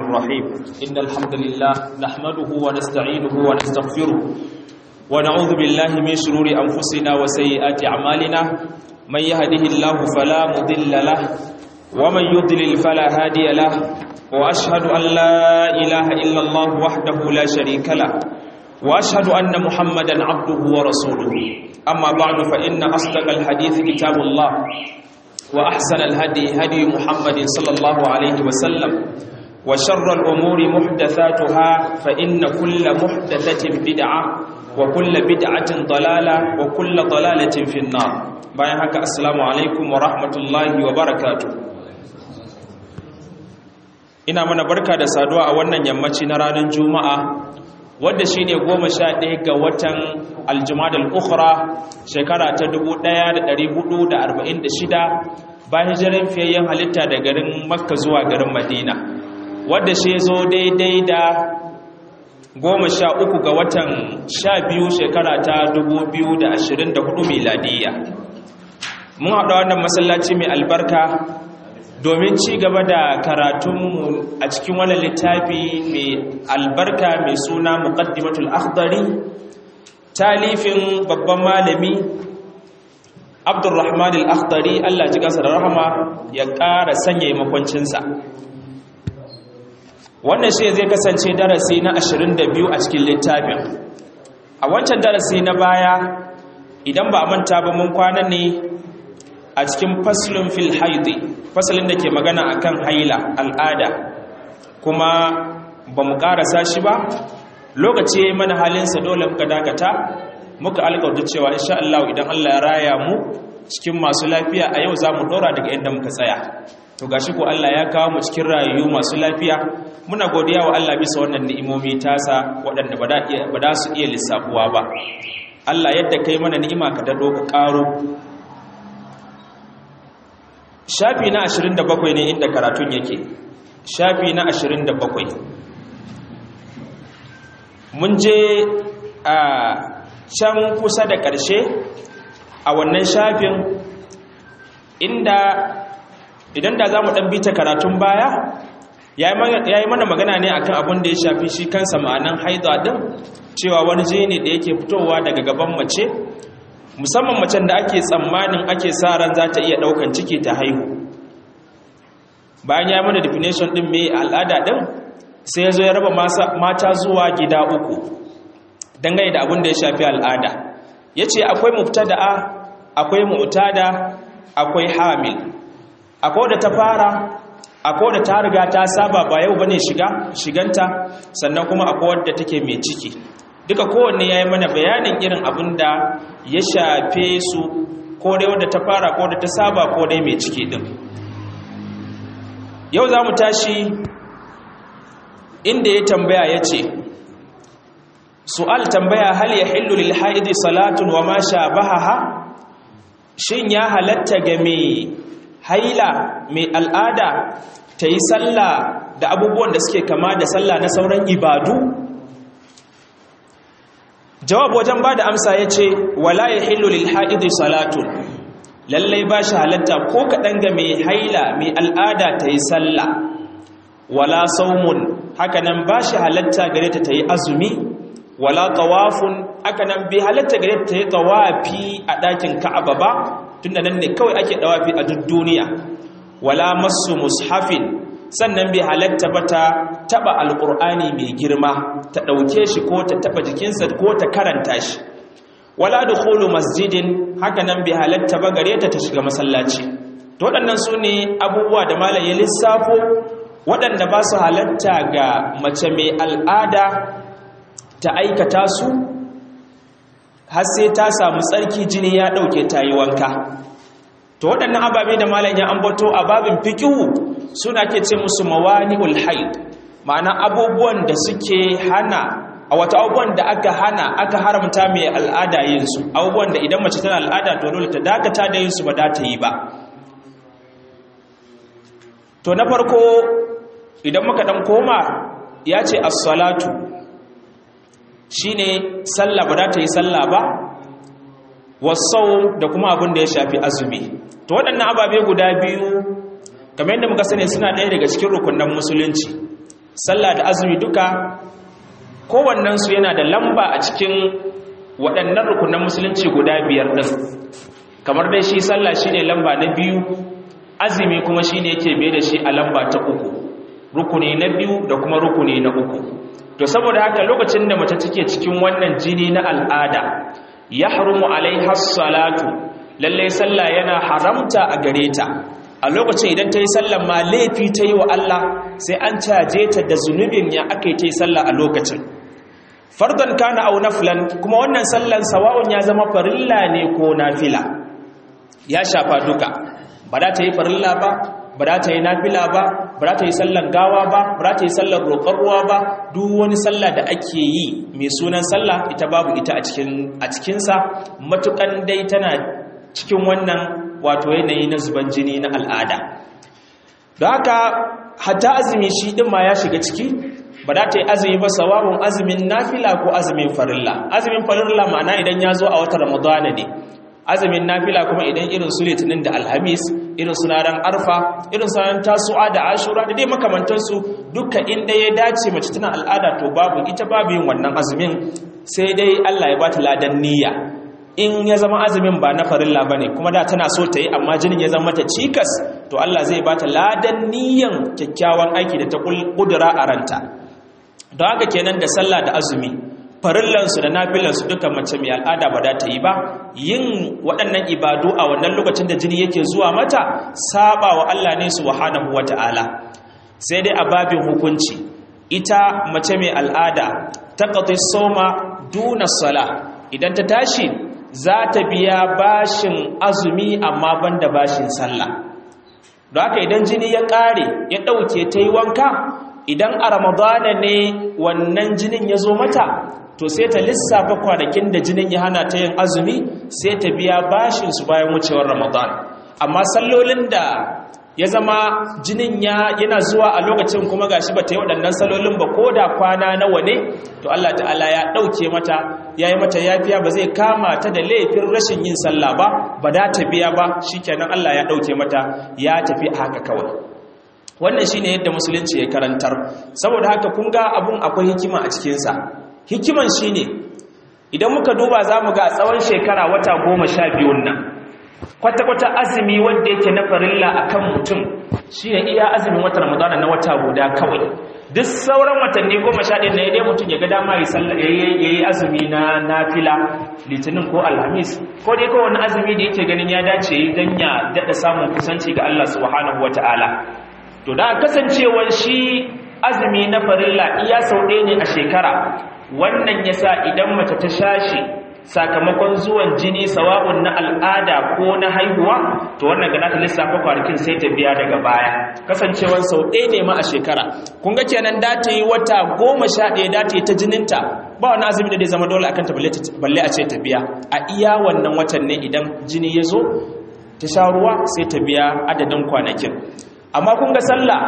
الرحيم إن الحمد لله نحمده ونستعينه ونستغفره ونعوذ بالله من شرور أنفسنا وسيئات أعمالنا من يهده الله فلا مضل له ومن يضلل فلا هادي له وأشهد أن لا إله إلا الله وحده لا شريك له وأشهد أن محمدا عبده ورسوله أما بعد فإن أصدق الحديث كتاب الله وأحسن الهدي هدي محمد صلى الله عليه وسلم وشر الأمور محدثاتها فإن كل محدثة بدعة وكل بدعة ضلالة وكل ضلالة في النار bayan haka assalamu alaikum wa rahmatullahi wa barakatuh ina mana barka da saduwa a wannan yammaci na ranar juma'a wadda shine goma sha ɗaya ga watan aljumadal ukhra shekara ta 1446 bayan hijiran fiyayyen halitta da garin makka zuwa garin madina wadda shi zo daidai da goma sha uku ga watan sha biyu shekara ta 2024 miladiyya mun haɗa wannan masallaci mai albarka domin ci gaba da karatunmu a cikin wannan littafi mai albarka mai suna muqaddimatul akhdari talifin babban malami abdurrahman al-akhdari Allah ji kansa da rahama ya ƙara sanya makwancinsa wannan shi zai kasance darasi na 22 a cikin littafin a wancan darasi na baya idan ba a manta ba mun kwana ne a cikin faslun fil haidi fasalin da ke magana akan haila al'ada kuma ba mu karasa shi ba lokaci mana halinsa dole muka dakata muka alƙawarta cewa insha Allah idan Allah ya raya mu cikin masu lafiya a yau za mu ɗora daga inda muka tsaya to gashi ko Allah ya kawo mu cikin rayu masu lafiya muna godiya wa Allah bisa wannan ni'imomi tasa waɗanda ba da su iya lissafuwa ba Allah yadda kai mana ni'ima ka dado ka ƙaro shafi na 27 ne inda karatun yake shafi na 27 mun je a can kusa da ƙarshe a wannan shafin inda idan da za mu ɗan bita karatun baya ya yi mana magana ne akan abin da ya shafi shi kansa ma'anan haida ɗin cewa wani jini da yake fitowa daga gaban mace musamman macen da ake tsammanin ake sa ran za ta iya ɗaukan ciki ta haihu bayan ya mana definition ɗin mai al'ada ɗin sai ya zo ya raba mata zuwa gida uku dangane da abin da ya shafi al'ada ya ce akwai mubtada'a akwai mu'tada akwai hamil akwai da ta fara akwai da ta riga ta saba ba yau bane shiga shiganta sannan kuma akwai wadda take mai ciki duka kowanne ya yi mana bayanin irin abin da ya shafe su ko dai wadda ta fara ko da ta saba ko dai mai ciki din yau za mu tashi inda ya tambaya ya ce su'al tambaya hal ya hillu lil haidi salatun wa ma shabahaha shin ya halatta ga mai haila mai al'ada ta yi sallah da abubuwan da suke kama da sallah na sauran ibadu jawab wajen ba da amsa ya ce wala ya hillu lil haidi salatun lallai ba shi halatta ko kaɗan ga mai haila mai al'ada ta yi sallah wala saumun hakanan ba shi halatta gare ta ta yi azumi wala tawafun hakanan bai halatta gare ta ta yi tawafi a ɗakin ka'aba ba tunda nan ne kawai ake tawafi a duk duniya wala masu mushafin sannan bai halatta ba ta taɓa alƙur'ani mai girma ta ɗauke shi ko ta taɓa jikinsa ko ta karanta shi wala dukhulu masjidin haka nan bi halatta ba gare ta ta shiga masallaci to waɗannan su ne abubuwa da malam ya lissafo waɗanda ba su halatta ga mace mai al'ada ta aikata su har sai ta samu tsarki jini ya ɗauke ta yi wanka to waɗannan ababe da malam ya ambato a babin fikihu suna ke ce musu mawani'ul haid ma'ana abubuwan da suke hana a wata abubuwan da aka hana aka haramta mai al'ada yinsu abubuwan da idan mace tana al'ada to dole ta dakata da yinsu ba da ta yi ba to na farko idan muka dan koma ya ce as-salatu shine sallah ba da ta yi sallah ba wasau da kuma abin da ya shafi azumi to waɗannan ababe guda biyu kamar yadda muka sani suna ɗaya daga cikin rukunan musulunci sallah da azumi duka kowannensu yana da lamba a cikin waɗannan rukunan musulunci guda biyar ɗin kamar dai shi sallah shine lamba na biyu azumi kuma shine yake bai da shi a lamba ta uku rukuni na biyu da kuma rukuni na uku to saboda haka lokacin da mace take cikin wannan jini na al'ada ya harumu alaiha salatu lalle sallah yana haramta a gare ta a lokacin idan ta yi sallah ma laifi ta yi wa Allah sai an caje ta da zunubin ya aka yi ta yi sallah a lokacin fardan kana au naflan kuma wannan sallan sawa'un ya zama farilla ne ko nafila ya shafa duka ba za ta yi farilla ba ba za ta yi nafila ba ba za ta yi sallan gawa ba ba za ta yi sallan roƙon ruwa ba duk wani sallah da ake yi mai sunan sallah ita babu ita a cikinsa matuƙan dai tana cikin wannan wato yanayi na zuban jini na al'ada da haka hatta azumi shi ɗin ma ya shiga ciki ba za ta yi azumi ba sawabin azumin nafila ko azumin farilla azumin farilla ma'ana idan ya zo a wata ramadana ne azumin nafila kuma idan irin su litinin da alhamis irin su ranar arfa irin su ranar tasu'a da ashura da dai makamantansu duka inda ya dace mace tana al'ada to babu ita babu yin wannan azumin sai dai Allah ya ba ta ladan niyya in ya zama azumin ba na farilla bane kuma da tana so ta yi amma jinin ya zama mata cikas to Allah zai ba ta ladan niyyan kyakkyawan aiki da ta kudura a ranta don haka kenan da sallah da azumi farillansu da nafilansu duka mace mai al'ada ba da ta yi ba yin waɗannan ibadu a wannan lokacin da jini yake zuwa mata saba wa Allah ne subhanahu wata'ala sai dai a babin hukunci ita mace mai al'ada ta qati soma duna sala idan ta tashi za ta biya bashin azumi amma banda bashin sallah don haka idan jini ya ƙare ya ɗauke ta yi wanka idan a ramadana ne wannan jinin ya zo mata to sai ta lissafa kwanakin da jinin ya hana ta yin azumi sai ta biya bashin su bayan wucewar ramadan amma sallolin da ya zama jinin ya yana zuwa a lokacin kuma gashi ba ta yi waɗannan sallolin ba ko da kwana nawa ne to Allah ta'ala ya ɗauke mata ya yi mata yafiya ba zai kama ta da laifin rashin yin sallah ba ba da ta biya ba shikenan Allah ya ɗauke mata ya tafi haka kawai wannan shine yadda musulunci ya karantar saboda haka kun ga abun akwai hikima a cikinsa hikiman shine idan muka duba za mu ga tsawon shekara wata goma sha biyun nan kwata-kwata azumi wanda yake na farilla a kan mutum shi ne iya azumin wata ramadana na wata guda kawai duk sauran watanni goma sha ɗaya na ya dai mutum ya ga dama ya yi azumi na nafila litinin ko alhamis ko dai kowane azumi da yake ganin ya dace don ya daɗa samun kusanci ga allah subhanahu wa ta'ala to da kasancewar shi azumi na farilla iya sau ɗaya ne a shekara wannan yasa idan mace ta shashi sakamakon zuwan jini sawa'un na al'ada ko na haihuwa to wannan ga ta lissafa kwanakin sai ta biya daga baya kasancewar sau ɗaya ne ma a shekara kun ga kenan da ta yi wata goma sha ɗaya da ta yi ta jininta ba wani azumi da zai zama dole akan ta balle a ce ta biya a iya wannan watan ne idan jini ya zo ta sha ruwa sai ta biya adadin kwanakin amma kun ga sallah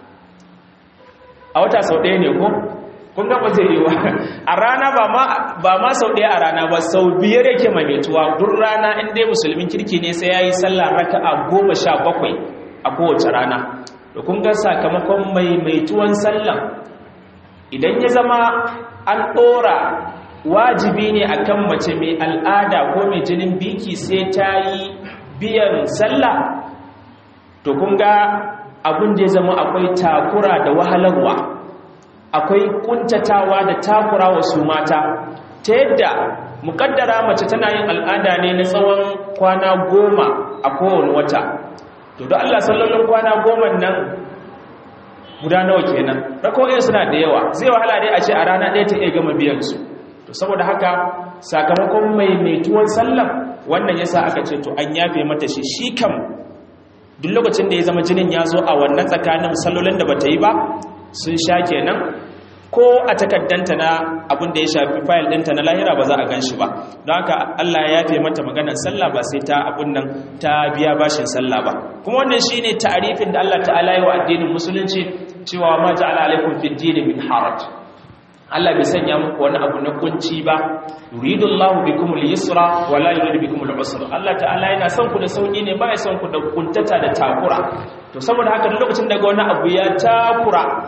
a wata sau ɗaya ne ko kun ga ba zai yi wa a rana ba ma sau ɗaya a rana ba sau biyar yake maimaituwa duk rana in dai musulmin kirki ne sai ya yi sallah raka a goma sha bakwai a kowace rana da kun ga sakamakon maimaituwan sallah idan ya zama an ɗora wajibi ne akan mace mai al'ada ko mai jinin biki sai ta yi biyan sallah to kun ga abin da ya zama akwai takura da wahalarwa akwai kuntatawa da takura wa su mata ta yadda mukaddara mace tana yin al'ada ne na tsawon kwana goma a kowane wata to da Allah sallolin kwana goma nan guda nawa kenan rako'in suna da yawa zai wahala dai a ce a rana ɗaya ta iya gama biyan su to saboda haka sakamakon mai metuwan sallam wannan yasa aka ce to an yafe mata shi shi kam duk lokacin da ya zama jinin ya zo a wannan tsakanin sallolin da bata yi ba sun sha kenan ko a takaddanta na abin da ya shafi fayil ɗinta na lahira ba za a gan shi ba don haka Allah ya yafe mata maganar sallah ba sai ta abun nan ta biya bashin sallah ba kuma wannan shine ta'arifin da Allah ta'ala yi wa addinin musulunci cewa ma ja'ala alaikum fid din min haraj Allah bai sanya muku wani abu na kunci ba yuridullahu bikum al-yusra wa la yuridu bikum al-usra Allah ta'ala yana son ku da sauki ne ba ya son ku da kuntata da takura to saboda haka duk lokacin daga wani abu ya takura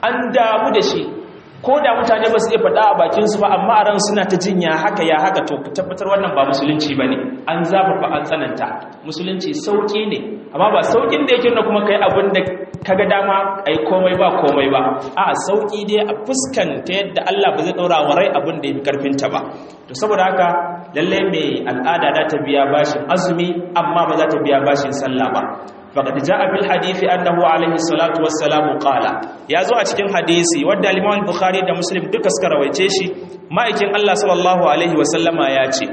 an damu da shi ko da mutane ba su iya faɗa a bakinsu ba amma a ran suna ta jinya haka ya haka to tabbatar wannan ba musulunci ba ne an zafafa an tsananta musulunci sauƙi ne amma ba sauƙin da yake na kuma kai abin da kaga dama ai komai ba komai ba a sauƙi dai a fuskanta yadda Allah ba zai ɗaura wa rai abin da ya fi ƙarfinta ba to saboda haka lalle mai al'ada za ta biya bashin azumi amma ba za ta biya bashin sallah ba faqad jaa bil hadisi annahu alayhi salatu wassalam qala yazo a cikin hadisi wanda al-Imam al-Bukhari da Muslim duka suka rawaice shi ma'aikin Allah sallallahu alaihi wasallama ya ce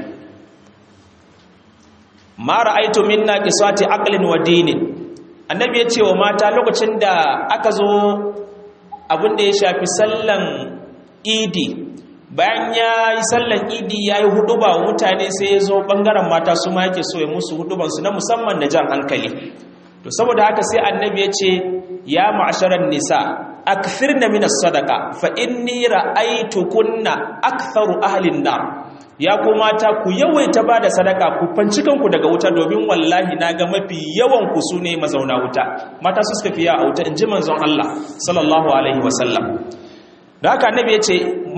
ma ra'aytu minna qisati aqlin wa dinin annabi ya ce wa mata lokacin da aka zo abin da ya shafi sallan idi bayan ya yi sallan idi ya yi huduba wa mutane sai ya zo ɓangaren mata su ma yake so ya musu hudubansu na musamman na jan hankali to saboda haka sai annabi ya ce ya ma'asharar nisa akthirna min as-sadaqa fa inni ra'aytukunna aktharu ahli an-nar ya ku mata ku yawaita bada sadaka ku fanci kanku daga wuta domin wallahi naga mafi yawan ku sune mazauna wuta mata su suka fiya a wuta inji manzon Allah sallallahu alaihi wasallam da haka annabi ya ce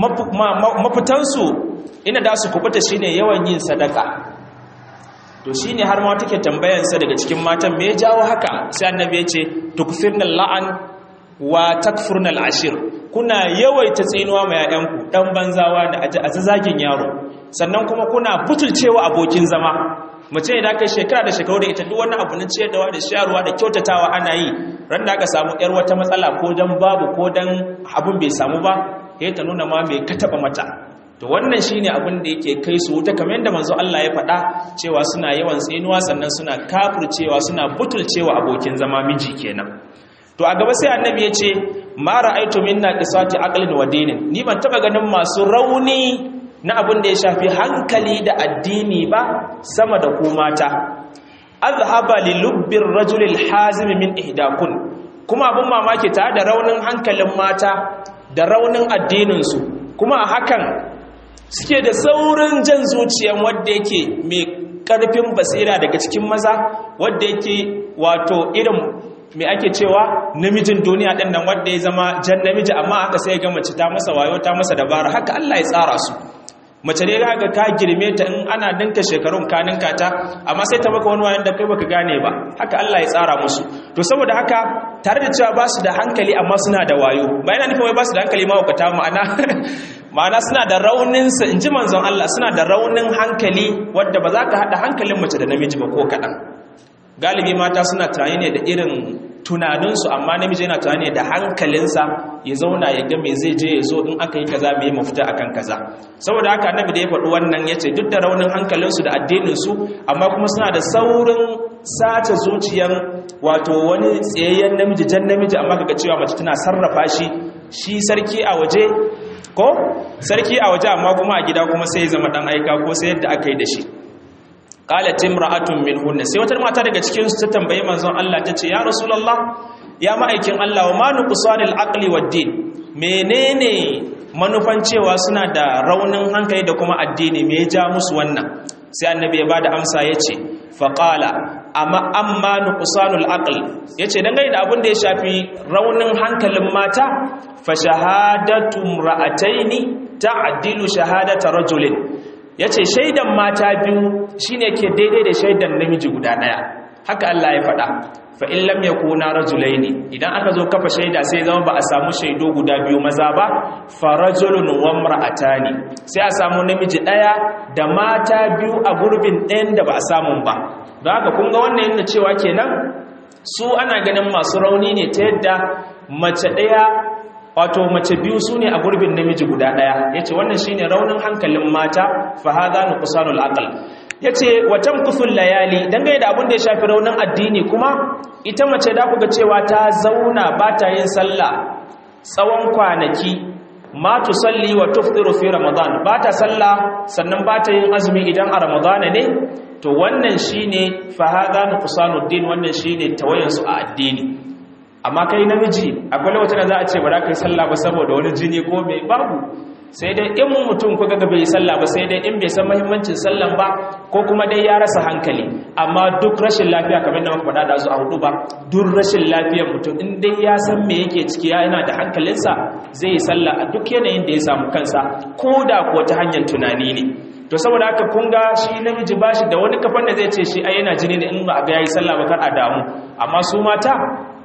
mafitansu ina da su kubuta shine yawan yin sadaka to shine har ma take tambayansa daga cikin matan me ya jawo haka sai annabi ya ce tukfirna la'an wa takfurna al'ashir kuna yawaita tsinuwa ma yayanku dan banzawa da azazagin yaro sannan kuma kuna butulcewa abokin zama mace da aka shekara da shekaru da ita duk wani abu na ciyarwa da shayarwa da kyautatawa ana yi ran da aka samu yar wata matsala ko dan babu ko dan abun bai samu ba sai ta nuna ma me ka taba mata to wannan shine abin da yake kai su wuta kamar yadda manzo Allah ya faɗa cewa suna yawan tsinuwa sannan suna kafircewa suna butulcewa abokin zama miji kenan to a gaba sai annabi ya ce ma ra'aitu minna qisati aqlin wa dinin ni ban taba ganin masu rauni na abin da ya shafi hankali da addini ba sama da ku mata azhaba li lubbir rajulil hazim min ihdakun kuma abin mamaki tare da raunin hankalin mata da raunin addinin su kuma a hakan suke da saurin jan zuciyan wanda yake mai karfin basira daga cikin maza wanda yake wato irin mai ake cewa namijin duniya ɗin nan wanda ya zama jan namiji amma haka sai ga mace ta masa wayo ta masa dabara haka Allah ya tsara su mace ne ga ka girme ta in ana dinka shekarun ka ninka ta amma sai ta maka wani wayan da kai baka gane ba haka Allah ya tsara musu to saboda haka tare da cewa ba su da hankali amma suna da wayo ba yana nufin wai ba su da hankali ma wakata ma'ana ma'ana suna da raunin sa inji manzon Allah suna da raunin hankali wanda ba za ka hada hankalin mace da namiji ba ko kadan galibi mata suna tunani ne da irin tunaninsu amma namiji yana tunani da hankalinsa ya zauna ya ga me zai je ya zo in aka yi kaza me mafita akan kaza saboda haka annabi da ya faɗi wannan yace duk da raunin hankalinsu da addininsu amma kuma suna da saurin sace zuciyar wato wani tsayayyen namiji jan namiji amma kaga cewa mace tana sarrafa shi shi sarki a waje ko sarki a waje amma kuma a gida kuma sai ya zama dan aika ko sai yadda aka yi da shi qalat imra'atun minhunna sai wata mata daga cikin su ta tambaye manzon Allah tace ya rasulullah ya ma'aikin Allah wa manu qusanil aqli wad din menene manufan cewa suna da raunin hankali da kuma addini me ya ja musu wannan sai annabi ya bada amsa yace fa qala amma amma nuqsanul aql yace dangane da abin da ya shafi raunin hankalin mata fa shahadatu imra'ataini ta'dilu shahadata rajulin ya ce shaidan mata biyu shine ke daidai da shaidan namiji guda ɗaya haka Allah ya faɗa fa in lam yakuna rajulaini idan aka zo kafa shaida sai zama ba a samu shaido guda biyu maza ba fa rajulun wa imra'atani sai a samu namiji ɗaya da mata biyu a gurbin ɗayan da ba a samu ba don haka kun ga wannan yana cewa kenan su ana ganin masu rauni ne ta yadda mace ɗaya wato mace biyu su ne a gurbin namiji guda ɗaya ya ce wannan shi ne raunin hankalin mata fahaza na kusanul akal ya ce watan kufin layali dangane da abin da ya shafi raunin addini kuma ita mace da kuga cewa ta zauna ba ta yin sallah tsawon kwanaki ma tu salli wa tuftiru fi ramadan ba ta sallah sannan ba ta yin azumi idan a ramadana ne to wannan shine fahaza na kusanul din wannan shine tawayansu a addini amma kai namiji akwai lokacin da za a ce ba za ka yi sallah ba saboda wani jini ko mai babu sai dai in mutum kuka ga bai sallah ba sai dai in bai san muhimmancin sallan ba ko kuma dai ya rasa hankali amma duk rashin lafiya kamar da muka faɗa da su a hudu ba duk rashin lafiyar mutum in dai ya san me yake ciki ya yana da hankalinsa zai yi sallah a duk yanayin da ya samu kansa ko da kuwa ta hanyar tunani ne to saboda haka kun ga shi namiji ba shi da wani kafan da zai ce shi ai yana jini ne in ba ga yayi sallah ba kar a damu amma su mata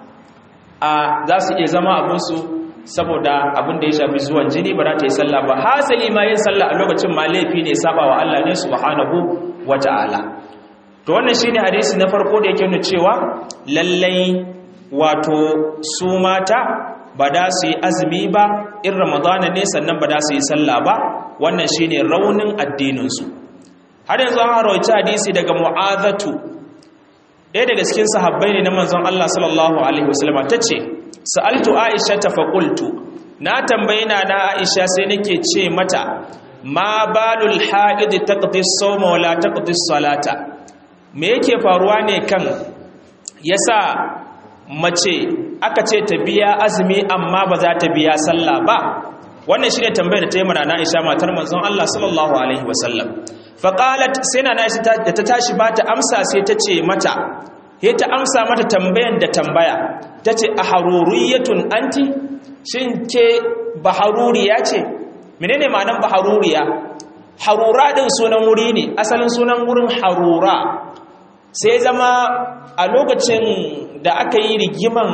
a za su iya zama abinsu saboda abin da ya shafi zuwan jini ba za ta yi sallah ba hasali ma yin sallah a lokacin ma laifi ne saba wa Allah ne subhanahu wata'ala to wannan shine hadisi na farko da yake nuna cewa lallai wato su mata ba da su yi azumi ba in ramadana ne sannan ba da su yi sallah ba wannan shine raunin addininsu har yanzu an rawaita hadisi daga mu'azatu ɗaya daga cikin sahabbai ne na manzon Allah sallallahu alaihi wasallam tace sa'altu aisha ta faƙultu na tambayi na na aisha sai nake ce mata ma balul haɗi taqdi sawma wala taqdi salata me yake faruwa ne kan yasa mace aka ce ta biya azumi amma ba za ta biya sallah ba wannan shine tambayar da ta yi mana na aisha matar manzon Allah sallallahu alaihi wasallam faqalat sai na aisha da ta tashi ba ta amsa sai ta ce mata he ta amsa mata tambayan da tambaya ta ce a haruriyatun anti shin ke baharuriya ce menene ma'anan baharuriya harura din sunan wuri ne asalin sunan wurin harura sai zama a lokacin da aka yi rigiman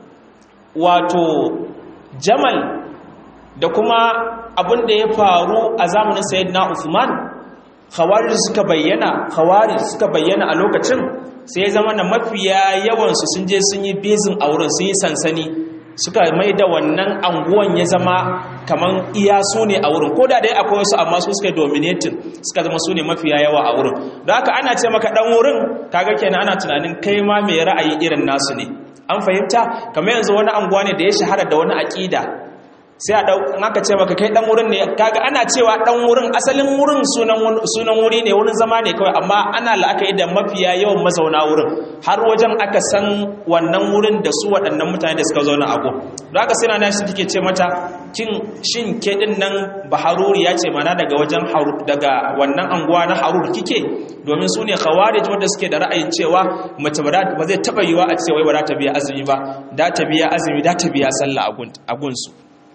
wato jamal da kuma abin da ya faru a zamanin sayyidina Uthman khawarij suka bayyana khawarij suka bayyana a lokacin sai zama na mafiya yawansu sun je sun yi bezin a wurin sun yi sansani suka mai da wannan anguwan ya zama kaman iya su ne a wurin ko da dai akwai wasu amma su suka dominating suka zama su ne mafiya yawa a wurin don haka ana ce maka dan wurin kaga kenan ana tunanin kai ma mai ra'ayi irin nasu ne an fahimta kamar yanzu wani anguwa ne da ya shahara da wani aƙida sai a dau in aka ce maka kai dan wurin ne kaga ana cewa dan wurin asalin wurin sunan sunan wuri ne wurin zama ne kawai amma ana la'akari da mafiya yawan mazauna wurin har wajen aka san wannan wurin da su waɗannan mutane da suka zauna a go don haka sai na shi take ce mata kin shin ke din nan baharuri ya ce mana daga wajen daga wannan anguwa na harur kike domin su ne khawarij wanda suke da ra'ayin cewa mace ba zai taba yiwa a ce wai ba za ta biya azumi ba da ta biya azumi da ta biya sallah a gunsu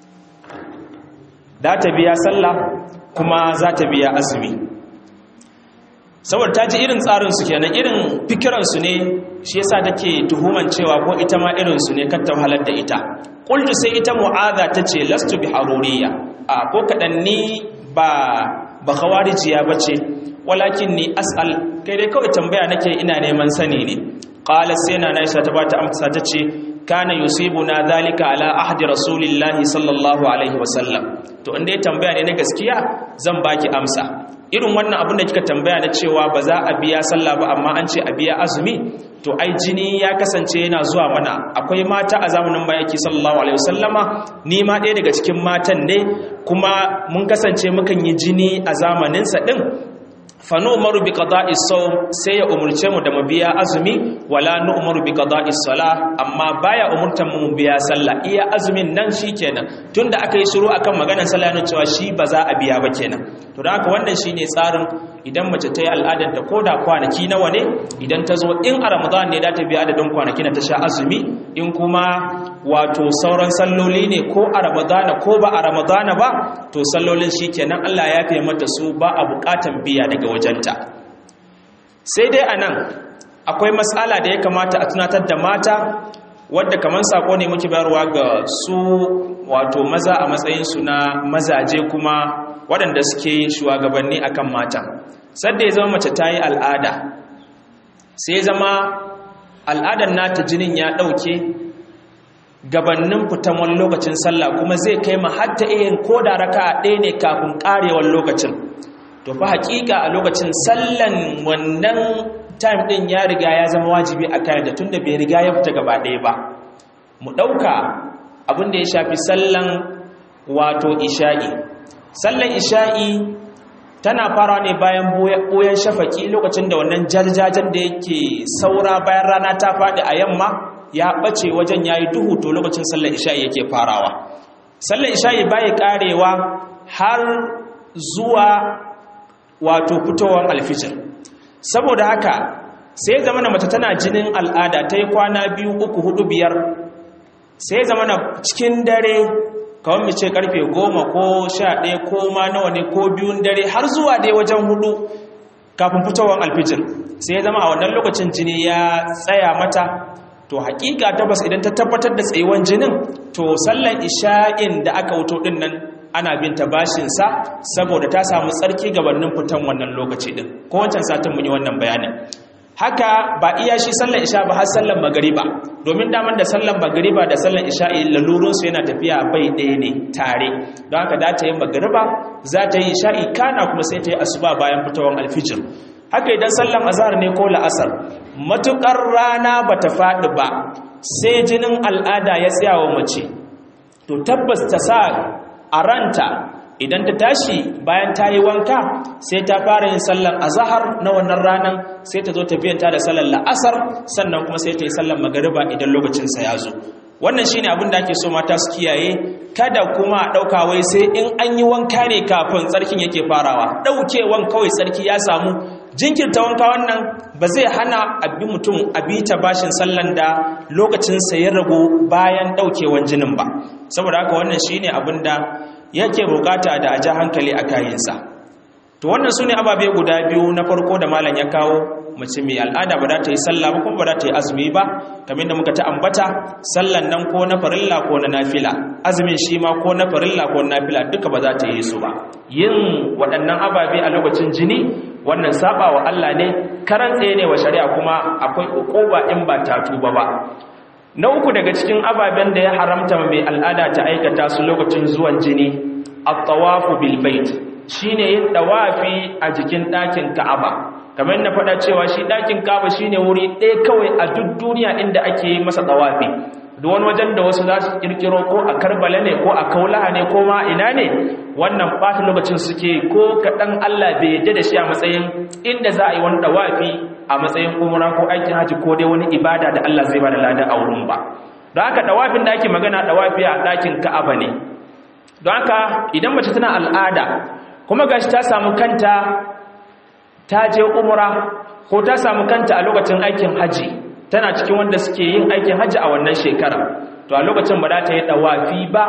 da ta biya sallah kuma za ta biya azumi saboda ta ji irin tsarinsu kenan irin fikiransu ne shi yasa take tuhuman cewa ko ita ma irinsu ne kan halar da ita ƙultu sai ita mu'aza ta ce lastu bi haruriya a ko kaɗan ni ba ba khawarijiya ba ce walakin ni as'al kai dai kawai tambaya nake ina neman sani ne qala sai na Aisha ta bata amsa ta ce kana yusibuna dhalika ala ahdi rasulillahi sallallahu alaihi wasallam to inda ya tambaya ne na gaskiya zan baki amsa irin wannan abin da kika tambaya na cewa ba za a biya sallah ba amma an ce a biya azumi to ai jini ya kasance yana zuwa mana akwai mata a zamanin bayaki sallallahu alaihi wasallama ni ma ɗaya daga cikin matan ne kuma mun kasance mukan yi jini a zamaninsa ɗin fanu umaru bi qada'i sawm sai ya umurce mu da mu biya azumi wala nu umaru bi qada'i sala amma baya umurtan mu biya sallah iya azumin nan shikenan tunda aka yi shiru akan maganar sallah ne cewa shi ba za a biya ba kenan to dan haka wannan shine tsarin idan mace ta yi al'adar ta koda kwanaki nawa ne idan ta zo in a ramadan ne da ta biya adadin kwanaki na ta sha azumi in kuma wato sauran salloli ne ko a ramadana ko ba a ramadana ba to sallolin shikenan Allah ya fiye mata su ba a bukatan biya daga wajenta sai dai anan akwai matsala da ya kamata a tunatar da mata wadda kamar sako ne muke bayarwa ga su wato maza a matsayinsu na mazaje kuma waɗanda suke shugabanni akan mata sadda ya zama mace ta yi al'ada sai zama al'adar nata jinin ya ɗauke gabannin fitan wani lokacin sallah kuma zai kai ma hatta iyin ko da raka ɗaya ne kafin ƙarewar lokacin to fa haƙiƙa a lokacin sallan wannan time ɗin ya riga ya zama wajibi a kayan da tun da bai riga ya fita gaba ɗaya ba mu ɗauka abin da ya shafi sallan wato isha'i sallan isha'i tana fara ne bayan ɓoyen shafaki lokacin da wannan jarjajen da yake saura bayan rana ta faɗi a yamma ya ɓace wajen ya yi duhu to lokacin sallar isha'i yake farawa sallar isha'i bai karewa har zuwa wato fitowar alfijir saboda haka sai zama na mace tana jinin al'ada ta yi kwana biyu uku hudu biyar sai zama na cikin dare kawai mace karfe goma ko sha ɗaya ko ma nawa ne ko biyun dare har zuwa dai wajen hudu kafin fitowar alfijir sai ya zama a wannan lokacin jini ya tsaya mata to hakika tabbas idan ta tabbatar da tsayuwan jinin to sallan isha'in da aka wuto din nan ana bin ta bashinsa saboda ta samu tsarki gabanin fitan wannan lokaci din ko wancan satin mun yi wannan bayanin haka ba iya shi sallan isha ba har sallan magariba domin daman da sallan magariba da sallan isha'i lalurunsu yana tafiya bai ɗaya ne tare don haka da ta yi magariba za ta yi isha'i kana kuma sai ta yi asuba bayan fitowar alfijir haka idan sallan azhar ne ko la'asar matukar rana ba ta faɗi ba sai jinin al'ada ya tsaya wa mace to tabbas ta sa a ranta idan ta tashi bayan ta yi wanka sai ta fara yin sallar azahar na wannan ranar sai ta zo ta biyanta da sallar la'asar sannan kuma sai ta yi sallar magariba idan lokacinsa ya zo wannan shi ne abin da ake so mata su kiyaye kada kuma ɗauka wai sai in an yi wanka ne kafin tsarkin yake farawa ɗaukewan kawai tsarki ya samu jinkirta wanka wannan ba zai hana abi mutum abi ta bashin sallan da lokacinsa ya ragu bayan ɗaukewan jinin ba saboda haka wannan shi ne abin da yake bukata da a ja hankali a kayinsa to wannan su ne ababe guda biyu na farko da malam ya kawo mace mai al'ada ba za ta yi sallah ba kuma ba za ta yi azumi ba kamar da muka ta ambata sallan nan ko na farilla ko na nafila azumin shi ma ko na farilla ko na nafila duka ba za ta yi su ba yin waɗannan ababe a lokacin jini wannan saba wa Allah ne karan tsaye ne wa shari'a kuma akwai ukuba in ba ta tuba ba na uku daga cikin ababen da ya haramta mai al'ada ta aikata su lokacin zuwan jini at-tawafu bil bait shine yin tawafi a jikin ɗakin Ka'aba kamar na faɗa cewa shi ɗakin Ka'aba shine wuri ɗaya kawai a duk duniya inda ake yi masa tawafi duk wani wajen da wasu za su kirkiro ko a Karbala ne ko a Kaulaha ne ko ma ina ne wannan ɓata lokacin suke ko kaɗan Allah bai yadda da shi a matsayin inda za a yi wani tawafi a matsayin umra ko aikin haji ko dai wani ibada da Allah zai ba da lada a wurin ba don haka dawafin da ake magana dawafi a ɗakin Ka'aba ne don haka idan mace tana al'ada kuma gashi ta samu kanta ta je umra ko ta samu kanta a lokacin aikin haji tana cikin wanda suke yin aikin haji a wannan shekara to a lokacin ba za ta yi dawafi ba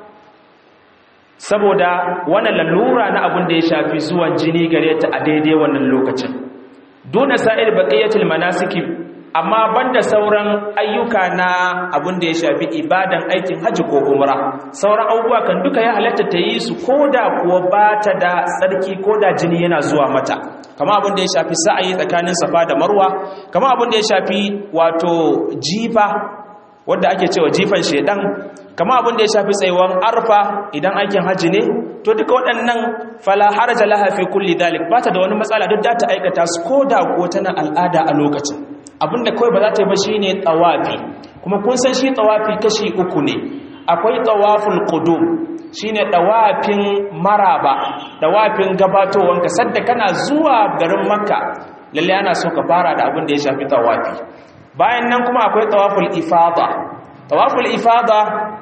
saboda wannan lalura na abin da ya shafi zuwan jini gare ta a daidai wannan lokacin duna sa'ir baqiyatul manasiki amma banda sauran ayyuka na abin da ya shafi ibadan aikin haji ko umra sauran abubuwa kan duka ya halatta ta yi su koda kuwa ba ta da tsarki koda jini yana zuwa mata kama abin da ya shafi sa'ayi tsakanin safa da marwa kama abin da ya shafi wato jifa wanda ake cewa jifan shedan kama abin da ya shafi tsayuwan arfa idan aikin haji ne to duka waɗannan fala haraja laha fi kulli dalik ba ta da wani matsala duk da ta aikata su ko da ko tana al'ada a lokacin abinda kawai ba za ta yi ba shine tawafi kuma kun san shi tawafi kashi uku ne akwai tawaful qudum shine tawafin maraba tawafin gabatowanka sadda kana zuwa garin makka lalle ana so ka fara da abin da ya shafi tawafi bayan nan kuma akwai tawaful ifada tawaful ifada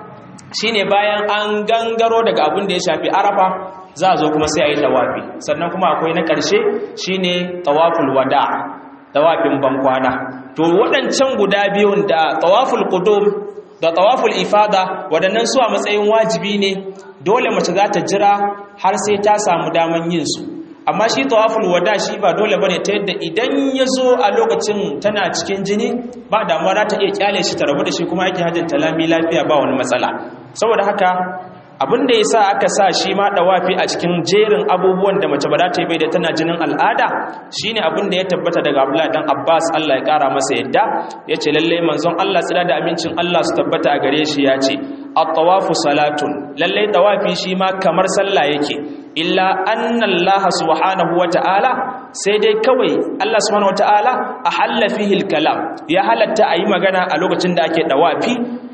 shine bayan an gangaro daga abin da ya shafi arafa za a zo kuma sai a yi tawafi sannan kuma akwai na ƙarshe shine tawaful wada tawafin bankwana to waɗancan guda biyun da tawaful qudum da tawaful ifada waɗannan su a matsayin wajibi ne dole mace za ta jira har sai ta samu daman yin su amma shi tawaful wada shi ba dole bane ta yadda idan ya zo a lokacin tana cikin jini ba damuwa za ta iya kyale shi ta rabu da shi kuma ake hajjin talami lafiya ba wani matsala saboda haka abin da ya sa aka sa shi ma dawafi a cikin jerin abubuwan da mace ba za ta yi bai da tana jinin al'ada shine abin da ya tabbata daga Abdullahi dan Abbas Allah ya kara masa yadda yace lalle manzon Allah tsira da amincin Allah su tabbata a gare shi yace at-tawafu salatun lalle tawafi shi ma kamar sallah yake illa anna Allah subhanahu wata'ala sai dai kawai Allah subhanahu wata'ala ahalla fihi al-kalam ya halatta ayi magana a lokacin da ake dawafi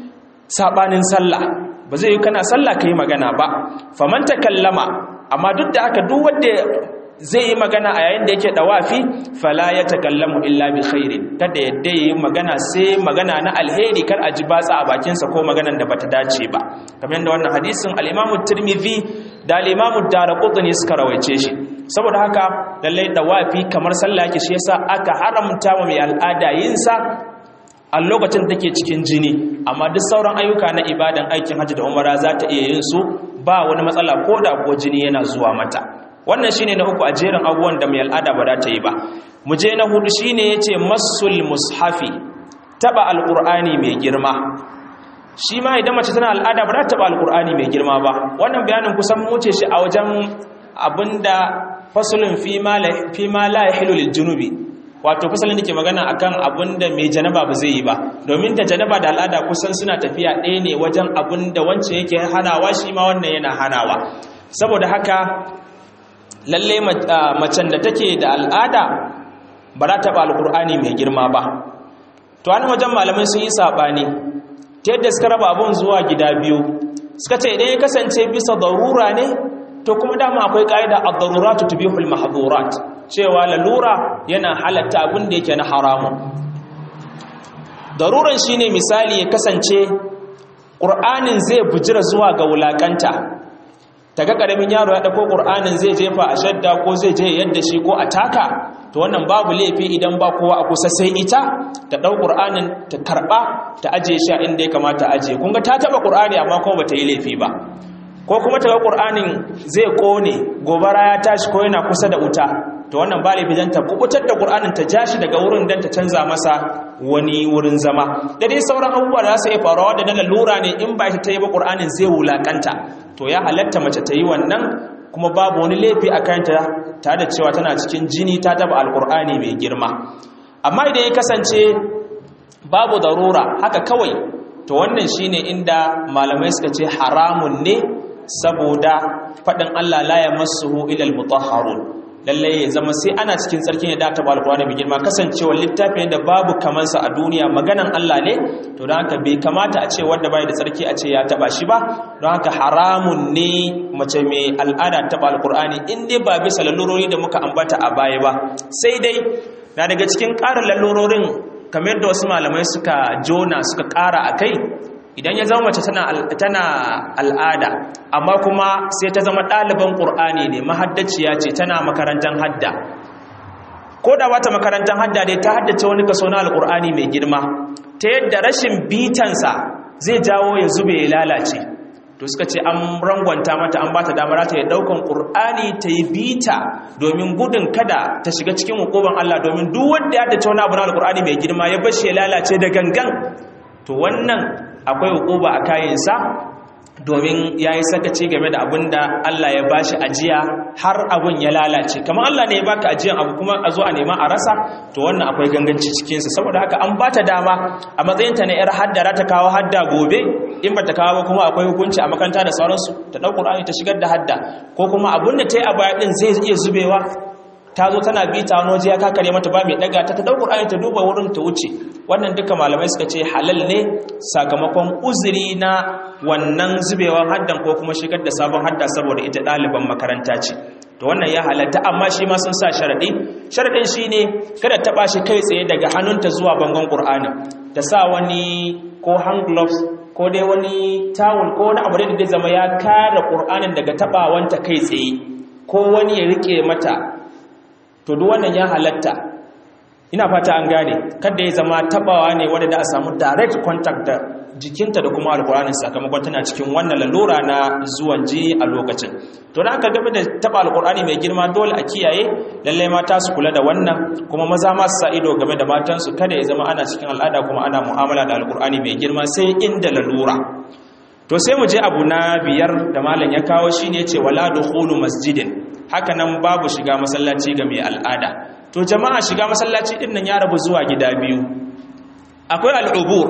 sabanin sallah ba zai yi kana sallah ka yi magana ba faman kallama amma duk da haka duk wanda zai yi magana a yayin da yake dawafi fala ya takallamu illa bi khairin kada yadda yi magana sai magana na alheri kar a ji batsa a bakinsa ko maganan da bata dace ba kamar yadda wannan hadisin al-Imam Tirmidhi da al-Imam Daraqutni suka rawaice shi saboda haka lallai dawafi kamar sallah yake shi yasa aka haramta wa mai al'ada yin sa a lokacin da take cikin jini amma duk sauran ayyuka na ibadan aikin hajji da umara za ta iya yin su ba wani matsala ko da ko jini yana zuwa mata wannan shine na uku a jerin abubuwan da mai al'ada ba za ta yi ba mu je na hudu shine yace masul mushafi taba alqur'ani mai girma shi ma idan mace tana al'ada ba za ta taba alqur'ani mai girma ba wannan bayanin kusan mu ce shi a wajen abinda fasulun fi ma la fi ma la yahilu lil junubi wato fasalin da ke magana akan abinda mai janaba ba zai yi ba domin ta janaba da al'ada kusan suna tafiya ɗaya ne wajen abinda wancan yake hanawa shi ma wannan yana hanawa saboda haka lalle macen da take da al'ada ba za ta ba alkur'ani mai girma ba to an wajen malamai sun yi saɓani ta yadda suka raba abun zuwa gida biyu suka ce idan ya kasance bisa darura ne to kuma dama akwai ƙa'ida a daruratu tubihul mahdurat cewa lalura yana halatta abin da yake na haramun daruran shine misali ya kasance ƙur'anin zai bujira zuwa ga wulaƙanta ta ga ƙaramin yaro ya ɗauko ƙur'anin zai jefa a shadda ko zai je yadda shi ko a taka to wannan babu laifi idan ba kowa a kusa sai ita ta ɗau ƙur'anin ta karɓa ta ajiye shi a inda ya kamata ajiye kun ga ta taɓa ƙur'ani amma kuma ba ta yi laifi ba ko kuma ta ga ƙur'anin zai ƙone gobara ya tashi ko yana kusa da wuta to wannan ba laifi don ta kubutar da ƙur'anin ta ja shi daga wurin don ta canza masa wani wurin zama da dai sauran abubuwa da za su iya faruwa da na lalura ne in ba ita ta yi ba ƙur'anin zai wulaƙanta to ya halatta mace ta yi wannan kuma babu wani laifi a kanta tare da cewa tana cikin jini ta taba alƙur'ani mai girma amma idan ya kasance babu darura haka kawai to wannan shine inda malamai suka ce haramun ne saboda faɗin Allah la yamassuhu ila al-mutahharun lalle ya zama sai ana cikin tsarki ne da ta ba alƙur'ani mai girma kasancewa littafi da babu kamansa a duniya maganan Allah ne to don haka bai kamata a ce wanda bai da tsarki a ce ya taba shi ba don haka haramun ne mace mai al'ada taba alƙur'ani in dai ba bisa lalurori da muka ambata a baya ba sai dai na daga cikin ƙarin lalurorin kamar da wasu malamai suka jona suka ƙara a kai idan ya zama mace tana al'ada amma kuma sai ta zama ɗaliban ƙur'ani ne mahaddaciya ce tana makarantar hadda ko da wata makarantar hadda dai ta haddace wani kaso na alƙur'ani mai girma ta yadda rashin bitansa zai jawo ya zube ya lalace to suka ce an rangwanta mata an bata damar ta yi ɗaukan ƙur'ani ta yi bita domin gudun kada ta shiga cikin hukuban Allah domin duk wanda ya haddace wani abu na alƙur'ani mai girma ya bashi ya lalace da gangan to wannan akwai hukuba a kayansa domin ya yi sakaci game da abin da Allah ya ba shi ajiya har abin ya lalace kamar Allah ne ya baka ajiyan abu kuma a zo a nema a rasa to wannan akwai ganganci cikinsa saboda haka an ba ta dama a matsayinta na 'yar haddara ta kawo hadda gobe in ba ta kawo ba kuma akwai hukunci a makaranta da sauransu ta ɗau ƙur'ani ta shigar da hadda ko kuma abin da ta yi a baya ɗin zai iya zubewa ta zo tana bita wani waje ya kakare mata ba mai daga ta ta ɗau ƙur'ani ta duba wurin ta wuce wannan duka malamai suka ce halal ne sakamakon uzuri na wannan zubewar haddan ko kuma shigar da sabon hadda saboda ita ɗaliban makaranta ce to wannan ya halatta amma shi ma sun sa sharaɗi sharaɗin shi ne kada taɓa shi kai tsaye daga hannunta zuwa bangon ƙur'ani ta sa wani ko hand gloves ko dai wani tawul ko wani abu da zai zama ya kare ƙur'anin daga taɓawanta kai tsaye ko wani ya riƙe mata to duk wannan ya halatta ina fata an gane kada ya zama tabawa ne wanda da a samu direct contact da jikinta da kuma alkur'ani sakamakon tana cikin wannan lalura na zuwan ji a lokacin to da aka game da taba alkur'ani mai girma dole a kiyaye lallai mata su kula da wannan kuma maza ma su sa ido game da matansu kada ya zama ana cikin al'ada kuma ana mu'amala da alkur'ani mai girma sai inda lalura to sai mu je abu na biyar da malam ya kawo shine ce wala dukhulu masjidin haka nan babu shiga masallaci ga mai al'ada to jama'a shiga masallaci din nan ya rabu zuwa gida biyu akwai al'ubur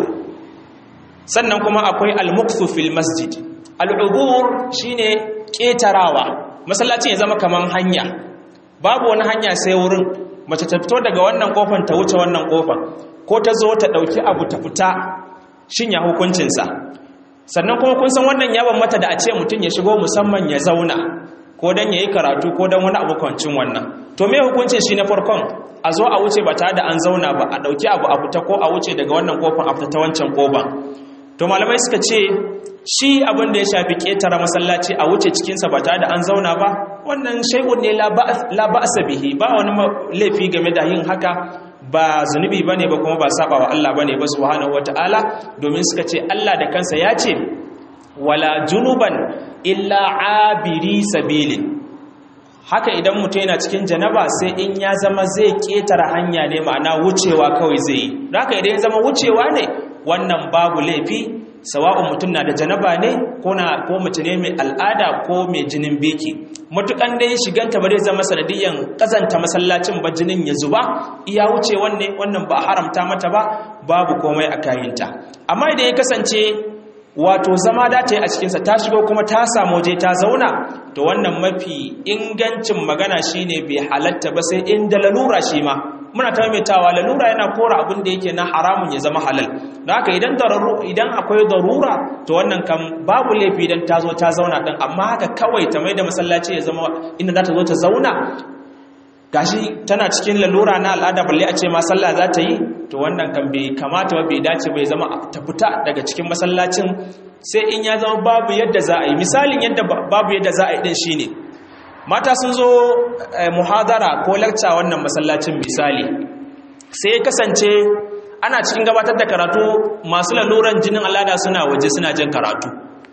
sannan kuma akwai al-mukthu fil masjid al'ubur shine ketarawa masallaci ya zama kaman hanya babu wani hanya sai wurin mace ta fito daga wannan kofar ta wuce wannan kofar ko ta zo ta dauki abu ta fita shin ya hukuncinsa sannan kuma kun san wannan yawan mata da a ce mutum ya shigo musamman ya zauna ko dan yayi karatu ko dan wani abu kwancin wannan to me hukuncin shi na farkon a zo a wuce ba tare da an zauna ba a dauki abu a fita ko a wuce daga wannan kofar a fita ta wancan kofar to malamai suka ce shi abin da ya shafi ketara masallaci a wuce cikinsa ba tare da an zauna ba wannan shay'un ne la ba'sa bihi ba wani laifi game da yin haka ba zunubi bane ba kuma ba saba wa Allah bane ba subhanahu wataala domin suka ce Allah da kansa ya ce wala junuban illa abiri sabilin haka idan mutum yana cikin janaba sai in ya zama zai ketara hanya ne ma'ana wucewa kawai zai yi haka idan ya zama wucewa ne wannan babu laifi sawa'un mutum na da janaba ne ko na ko mace ne mai al'ada ko mai jinin beki mutukan dai shiganta ba zai zama sanadiyan kazanta masallacin ba jinin ya zuba iya wuce wanne wannan ba haramta mata ba babu komai a kayinta amma idan ya kasance wato zama da ta yi a cikinsa ta shigo kuma ta samu waje ta zauna to wannan mafi ingancin magana shine bai halatta ba sai inda lalura shi ma muna ta maimaitawa lalura yana kora abin da yake na haramun ya zama halal da haka idan idan akwai darura to wannan kan babu laifi idan ta zo ta zauna din amma haka kawai ta mai da masallaci ya zama inda za ta zo ta zauna gashi tana cikin lalura na al'ada balle a ce ma sallah za ta yi to wannan kan bai kamata ba bai dace bai zama ta fita daga cikin masallacin sai in ya zama babu yadda za a yi misalin yadda babu yadda za a yi din shine mata sun zo muhadara ko lakca wannan masallacin misali sai kasance ana cikin gabatar da karatu masu laluran jinin al'ada suna waje suna jin karatu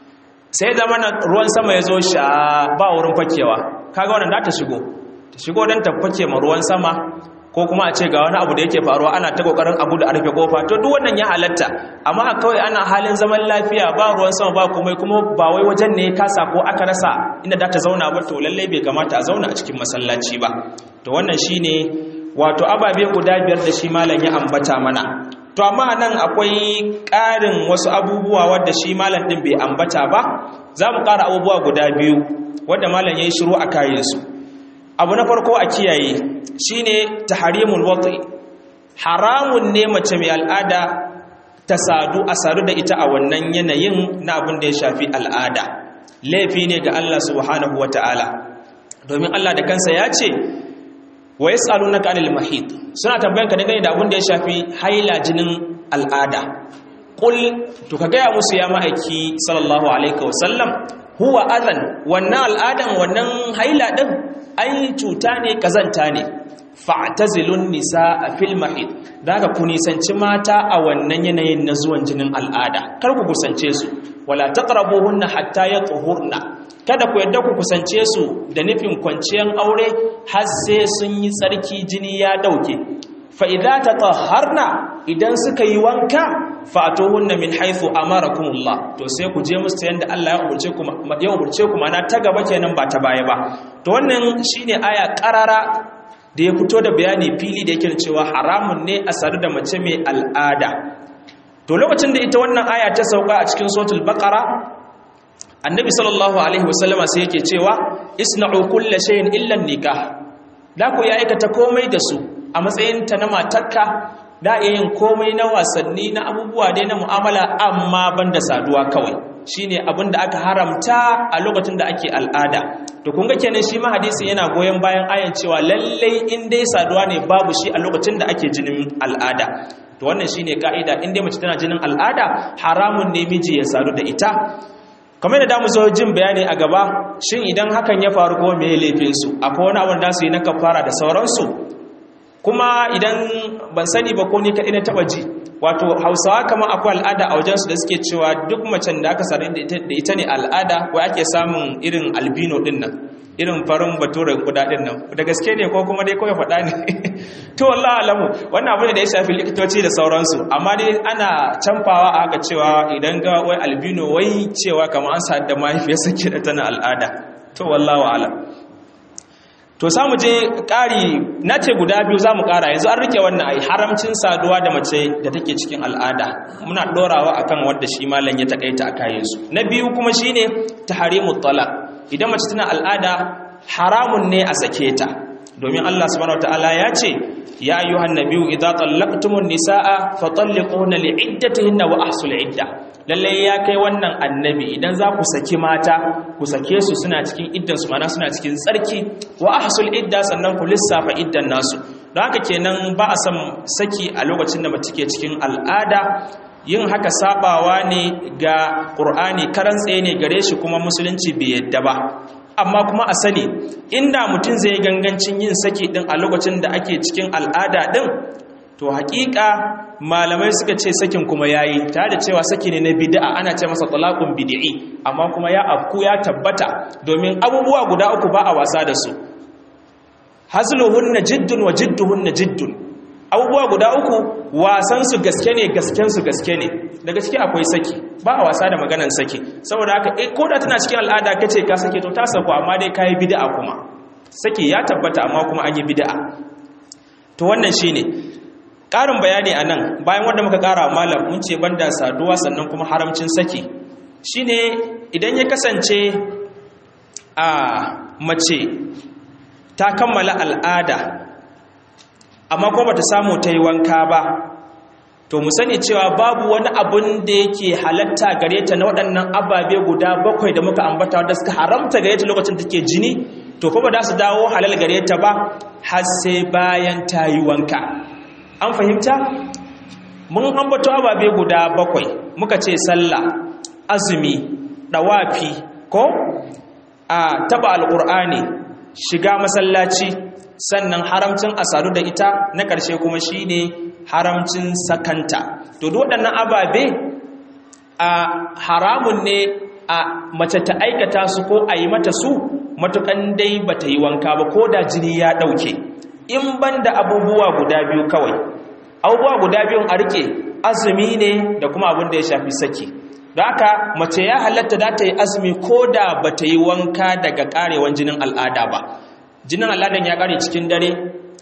sai zama ruwan sama ya zo sha ba wurin fakewa kaga wannan da ta shigo ta shigo don ta fake ma ruwan sama ko kuma a ce ga wani abu da yake faruwa ana ta kokarin abu da a rufe kofa to duk wannan ya halatta amma kawai ana halin zaman lafiya ba ruwan sama ba komai kuma ba wai wajen ne kasa ko aka rasa inda za ta zauna ba to lallai bai kamata a zauna a cikin masallaci ba to wannan shine wato ababe guda biyar da shi malam ya ambata mana to amma nan akwai ƙarin wasu abubuwa wadda shi malam din bai ambata ba za mu ƙara abubuwa guda biyu wadda malam ya yi shiru a kayansu abu na farko a kiyaye shine tahrimul wati haramun ne mace mai al'ada ta sadu a sadu da ita a wannan yanayin na abin da ya shafi al'ada laifi ne ga Allah subhanahu wata'ala domin Allah da kansa ya ce wa yas'alunaka anil mahid suna tambayan ka dangane da abin da ya shafi haila jinin al'ada qul to ka gaya musu ya ma'aiki sallallahu alaihi wasallam huwa adhan wannan al'adan wannan haila din ai cuta ne kazanta ne fa'tazilun nisaa fil mahid daga ku nisanci mata a wannan yanayin na zuwan jinin al'ada kar ku kusance su wala taqrabuhunna hatta yatuhurna kada ku yadda ku kusance su da nufin kwanciyan aure har sai sun yi tsarki jini ya dauke fa idza tatahharna idan suka yi wanka fa'tuhunna min haythu amarakumullah to sai ku je musu yanda Allah ya umurce ku ya umurce ku mana ta gaba kenan ba ta baya ba to wannan shine aya qarara da ya fito da bayani fili da yake cewa haramun ne a sadu da mace mai al'ada to lokacin da ita wannan aya ta sauka a cikin suratul baqara annabi sallallahu alaihi wasallama sai yake cewa isna'u kulla shay'in illa nikah da ku ya aikata komai da su a matsayin ta na matarka da iya yin komai na wasanni na abubuwa dai na mu'amala amma banda saduwa kawai shine abin da aka haramta a lokacin da ake al'ada to kun ga kenan shi ma hadisi yana goyon bayan ayan cewa lallai in dai saduwa ne babu shi a lokacin da ake jinin al'ada to wannan shine ka'ida in dai mace tana jinin al'ada haramun ne miji ya sadu da ita kamar da damu zo jin bayani a gaba shin idan hakan ya faru ko me laifin su akwai wani abin da su yi na kafara da sauransu kuma idan ban sani ba ko ni kaɗai na taɓa ji wato hausawa kamar akwai al'ada a wajensu da suke cewa duk macen da aka sadu da ita ne al'ada wai ake samun irin albino ɗin nan irin farin baturen kudaden nan da gaske ne ko kuma dai kawai faɗa ne to wallah alamu wannan abu ne da ya shafi likitoci da sauransu amma dai ana canfawa a haka cewa idan ga wai albino wai cewa kamar an sa da mahaifiyarsa ke da tana al'ada to wallahu alam to samu je ƙari na ce guda biyu za mu ƙara yanzu an rike wannan ai haramcin saduwa da mace da take cikin al'ada muna ɗorawa akan wadda shi malam ya takaita a kayansu na biyu kuma shine tahrimu talaq idan mace tana al'ada haramun ne a sake ta domin Allah subhanahu wataala ya ce ya ayyuhan nabiyyu idza tallaqtumun nisaa fatalliquhunna li'iddatihinna wa ahsul idda lalle ya kai wannan annabi idan za ku saki mata ku sake su suna cikin iddan su mana suna cikin tsarki wa ahsul idda sannan ku lissafa iddan nasu don haka kenan ba a san saki a lokacin da mace ke cikin al'ada yin haka sabawa ne ga ƙur'ani karan tsaye ne gare shi kuma musulunci bai yadda ba amma kuma a sani inda mutum zai gangancin yin saki din a lokacin da ake cikin al'ada din to hakika malamai suka ce sakin kuma yayi tare da cewa saki ne na bid'a ana ce masa talaqun bid'i amma kuma ya afku ya tabbata domin abubuwa guda uku ba a wasa da su hazluhunna jiddun wa jidduhunna jiddun abubuwa guda uku wasan su gaske ne gasken su gaske ne daga ciki akwai saki ba a wasa da maganan saki saboda haka eh ko da tana cikin al'ada kace ka sake to ta sako amma dai kai bid'a kuma saki ya tabbata amma kuma an yi bid'a to wannan shine ƙarin bayani a nan bayan wanda muka ƙara malam mun ce banda saduwa sannan kuma haramcin saki shine idan ya kasance a mace ta kammala al'ada amma kuma bata samu ta yi wanka ba to mu sani cewa babu wani abun da yake halatta gare ta na waɗannan ababe guda bakwai da muka ambata wadda suka haramta gare ta lokacin da take jini to kuma da su dawo halal gare ta ba har sai bayan ta yi wanka an fahimta mun ambato ababe guda bakwai muka ce sallah azumi dawafi ko a taba alqur'ani shiga masallaci sannan haramcin asadu da ita na ƙarshe kuma shine haramcin sakanta to duk waɗannan ababe a haramun ne a mace ta aikata su ko a yi mata su matukan dai bata yi wanka ba ko da jini ya ɗauke in ban da abubuwa guda biyu kawai abubuwa guda biyun a rike azumi ne da kuma abin da ya shafi saki da haka mace ya halatta da ta yi azumi ko da ba ta yi wanka daga karewan jinin al'ada ba jinin al'adan ya kare cikin dare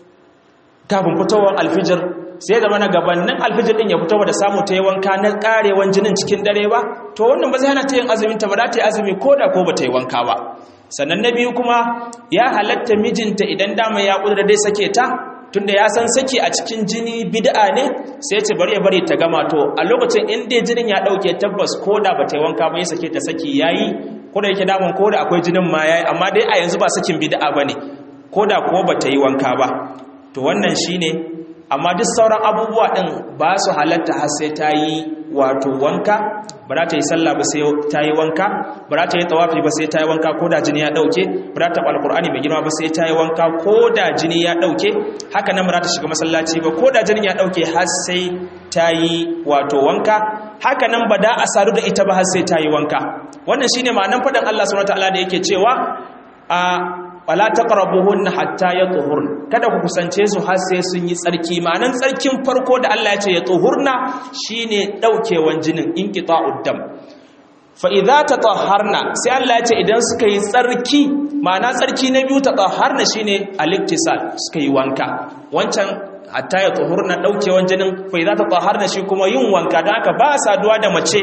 kafin fitowar alfijir sai zama na gabanin alfijir din ya fito da samu ta yi wanka na karewan jinin cikin dare ba to wannan ba zai hana ta yin azumin ta ba za ta yi azumi ko da ko ba ta yi wanka ba sannan na biyu kuma ya halatta mijinta idan dama ya kudura dai sake ta tunda ya san saki a cikin jini bid'a ne sai ce bari ya bari ta gama to a lokacin in dai jinin ya dauke tabbas ko da ba ta yi wanka ba ya sake ta saki yayi ko da yake daman ko da akwai jinin ma yayi amma dai a yanzu ba sakin bid'a bane ko da ko ba ta yi wanka ba to wannan shine amma duk sauran abubuwa din ba su halatta har sai ta yi wato wanka ba za ta yi sallah ba sai ta yi wanka ba za ta yi tawafi ba sai ta yi wanka ko da jini ya dauke ba za ta ɓa alkur'ani mai girma ba sai ta yi wanka ko da jini ya dauke haka nan ba za ta shiga masallaci ba ko da jini ya dauke har sai ta yi wato wanka haka nan ba da a sadu da ita ba har sai ta yi wanka wannan shine ma'anar faɗin Allah subhanahu wataala da yake cewa a wala taqrabuhunna hatta yatuhurn kada ku kusance su har sai sun yi tsarki ma'anan tsarkin farko da Allah ya ce ya tuhurna shine daukewan jinin inqita'ud dam fa idza tatahharna sai Allah ya ce idan suka yi tsarki ma'ana tsarki na biyu tatahharna shine al-iktisal suka yi wanka wancan hatta ya tuhurna daukewan jinin fa idza tatahharna shi kuma yin wanka dan haka ba saduwa da mace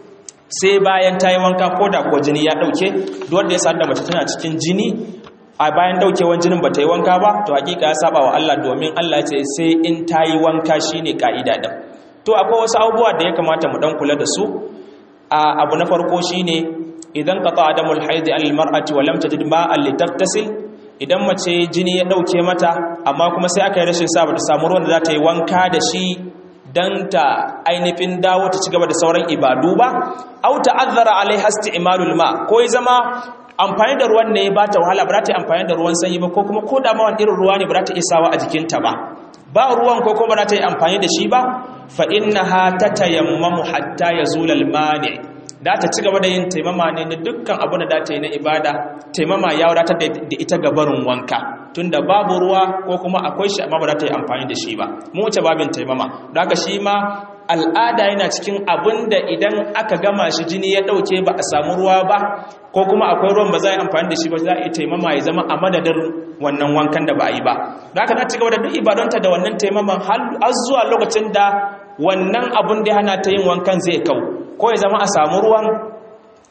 sai bayan ta yi wanka ko da ko jini ya dauke duk wanda ya sadu da mace tana cikin jini a bayan daukewan jinin ba ta yi wanka ba to hakika ya saba wa Allah domin Allah ce sai in ta yi wanka shine ka'ida din to akwai wasu abubuwa da ya kamata mu dan kula da su a abu na farko shine idan qata adamul haid al mar'ati wa lam tajid ma'an litaghtasil idan mace jini ya dauke mata amma kuma sai aka yi rashin sa ta samu ruwan da za ta yi wanka da shi dan ta ainihin dawo ta ci gaba da sauran ibadu ba au ta'azzara alaiha isti'malul ma ko ya zama amfani da ruwan ne ba ta wahala ba za ta yi amfani da ruwan sanyi ba ko kuma ko da mawan irin ruwa ne ba za ta isawa a jikinta ba ba ruwan ko kuma ba za ta yi amfani da shi ba fa innaha tatayammamu hatta yazula al-mani da ta ci gaba da yin taimama ne na dukkan abin da da ta yi na ibada taimama ya wadatar da ita gabarin wanka tunda babu ruwa ko kuma akwai shi amma ba za ta yi amfani da shi ba mu wuce babin taimama da haka shi ma al'ada yana cikin abin da idan aka gama shi jini ya ɗauke ba a samu ruwa ba ko kuma akwai ruwan ba za a yi amfani da shi ba za a yi taimama ya zama a madadin wannan wankan da ba a yi ba da haka za ta gaba da duk ibadonta da wannan taimaman har zuwa lokacin da wannan abin da hana ta yin wankan zai kau ko ya zama a samu ruwan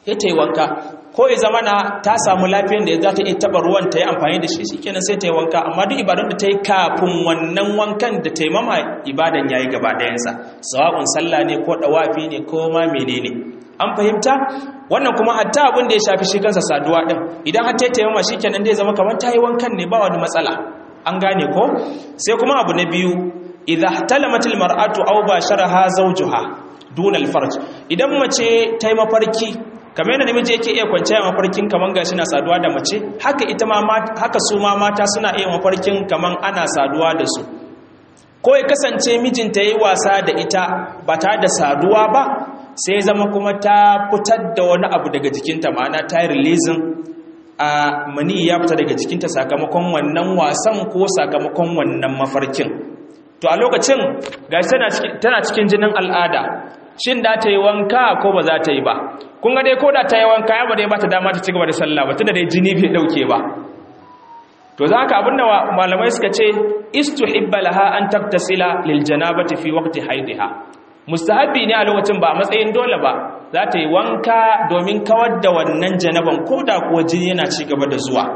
ya ta yi wanka ko ya zama na ta samu lafiyar da za ta iya taɓa ruwan ta yi amfani da shi shi kenan sai ta yi wanka amma duk ibadun da ta yi kafin wannan wankan da ta yi mama ibadan ya yi gaba ɗayansa sawa'un sallah ne ko ɗawafi ne ko ma menene an fahimta wannan kuma hatta abin da ya shafi shi kansa saduwa ɗin idan har ta yi taimama shi kenan zai zama kamar ta yi wankan ne ba wani matsala an gane ko sai kuma abu na biyu idza talamatil mar'atu aw basharaha zawjuha duna alfarj idan mace ta yi mafarki kamar yadda namiji yake iya kwanciya mafarkin kaman gashi na saduwa da mace haka ita ma haka su ma mata suna iya mafarkin kaman ana saduwa da su ko ya kasance mijinta yayi wasa da ita ba tare da saduwa ba sai zama kuma ta fitar da wani abu daga jikinta ma'ana ta yi releasing a mani ya fita daga jikinta sakamakon wannan wasan ko sakamakon wannan mafarkin to a lokacin gashi tana cikin jinin al'ada shin da ta yi wanka ko ba za ta yi ba kun ga dai ko da ta yi wanka ya ba dai ba ta dama ta ci gaba da sallah ba tunda dai jini bai dauke ba to za ka abinda malamai suka ce istuhibba laha an taktasila lil janabati fi waqti haidiha mustahabi ne a lokacin ba a matsayin dole ba za ta yi wanka domin kawar da wannan janaban ko da kuwa jini yana ci gaba da zuwa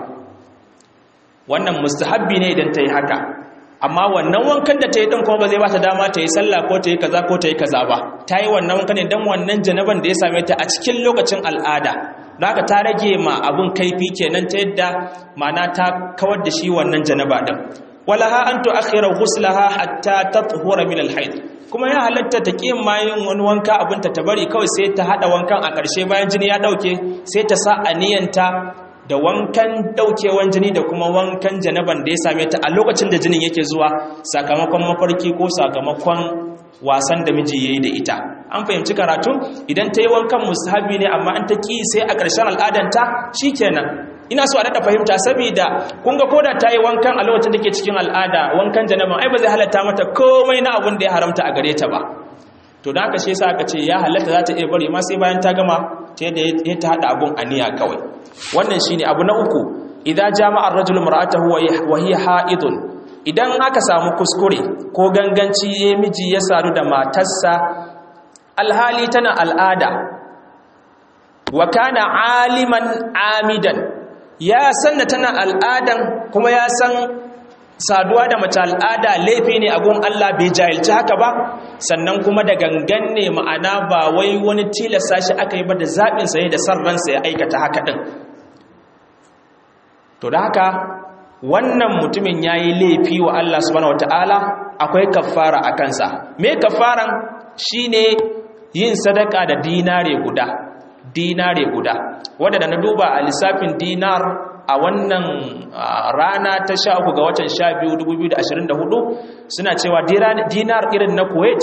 wannan mustahabi ne idan ta yi haka amma wannan wankan da ta yi ɗin kuma ba zai ba ta dama ta yi sallah ko ta yi kaza ko ta yi kaza ba ta yi wannan wankan ne don wannan janaban da ya same ta a cikin lokacin al'ada da haka ta rage ma abin kaifi kenan ta yadda ma'ana ta kawar da shi wannan janaba ɗin walaha an tu'akhira ghuslaha hatta tathura min al-hayd kuma ya halatta ta ƙi ma yin wani wanka abinta ta bari kawai sai ta haɗa wankan a ƙarshe bayan jini ya ɗauke sai ta sa aniyanta da wankan ɗaukewan jini da kuma wankan janaban da ya same ta a lokacin da jinin yake zuwa sakamakon mafarki ko sakamakon wasan da miji ya yi da ita an fahimci karatu idan ta yi wankan musahabi ne amma an ta ƙi sai a ƙarshen al'adanta shi kenan ina so a daɗa fahimta saboda kun ga koda ta yi wankan a lokacin da ke cikin al'ada wankan janaban ai ba zai halatta mata komai na abin da ya haramta a gare ta ba to da haka shi yasa aka ce ya halatta za ta iya bari ma sai bayan ta gama ta yadda ya ta haɗa abun aniya kawai wannan shine abu na uku idan jama'ar rajul mar'atahu wa hiya ha'idun idan aka samu kuskure ko ganganci ya miji ya sadu da matarsa alhali tana al'ada wa kana aliman amidan ya san da tana al'adan kuma ya san saduwa da mace al'ada laifi ne a gun Allah bai jahilci haka ba sannan kuma da gangan ne ma'ana ba wai wani tilasta shi aka yi ba da zaɓinsa ne da san ransa ya aikata haka ɗin to da haka wannan mutumin ya yi laifi wa Allah subhanahu wata'ala akwai kafara a kansa me kafaran shi ne yin sadaka da dinare guda dinare guda wadda da na duba a lissafin dinar a wannan rana ta sha uku ga watan sha biyu dubu biyu da ashirin da hudu suna cewa dinar irin na kuwait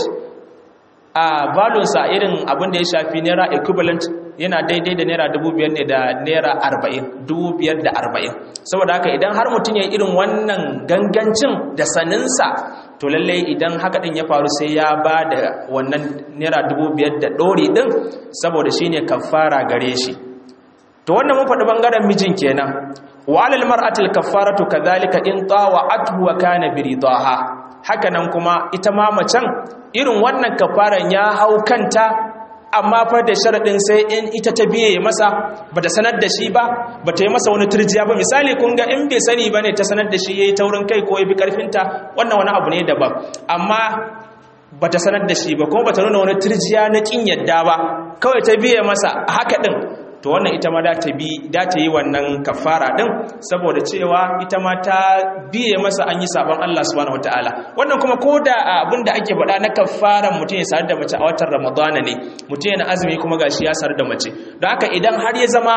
a valonsa irin abin da ya shafi naira equivalent yana daidai da naira dubu biyar ne da naira arba'in dubu biyar da arba'in saboda haka idan har mutum ya irin wannan gangancin da saninsa to lallai idan haka din ya faru sai ya ba da wannan naira dubu biyar da ɗori ɗin saboda shi ne kafara gare shi to wannan mun faɗi ɓangaren mijin kenan wa alal mar'atil kaffaratu kadhalika in tawa'athu wa kana bi ridaha haka nan kuma ita ma macen irin wannan kafaran ya hau kanta amma fa da sharadin sai in ita ta biye masa bata sanar da shi ba bata yi masa wani turjiya ba misali kun ga in bai sani bane ta sanar da shi yayi taurin kai ko yabi karfinta wannan wani abu ne daban amma bata sanar da shi ba kuma bata nuna wani turjiya na kin yadda ba kawai ta biye masa haka din to wannan ita ma da ta bi da ta yi wannan kafara din saboda cewa ita ma ta biye masa an yi sabon Allah subhanahu wataala wannan kuma koda abin da ake faɗa na kafaran mutum ya sar da mace a watan Ramadana ne mutum yana azumi kuma gashi ya sar da mace don haka idan har ya zama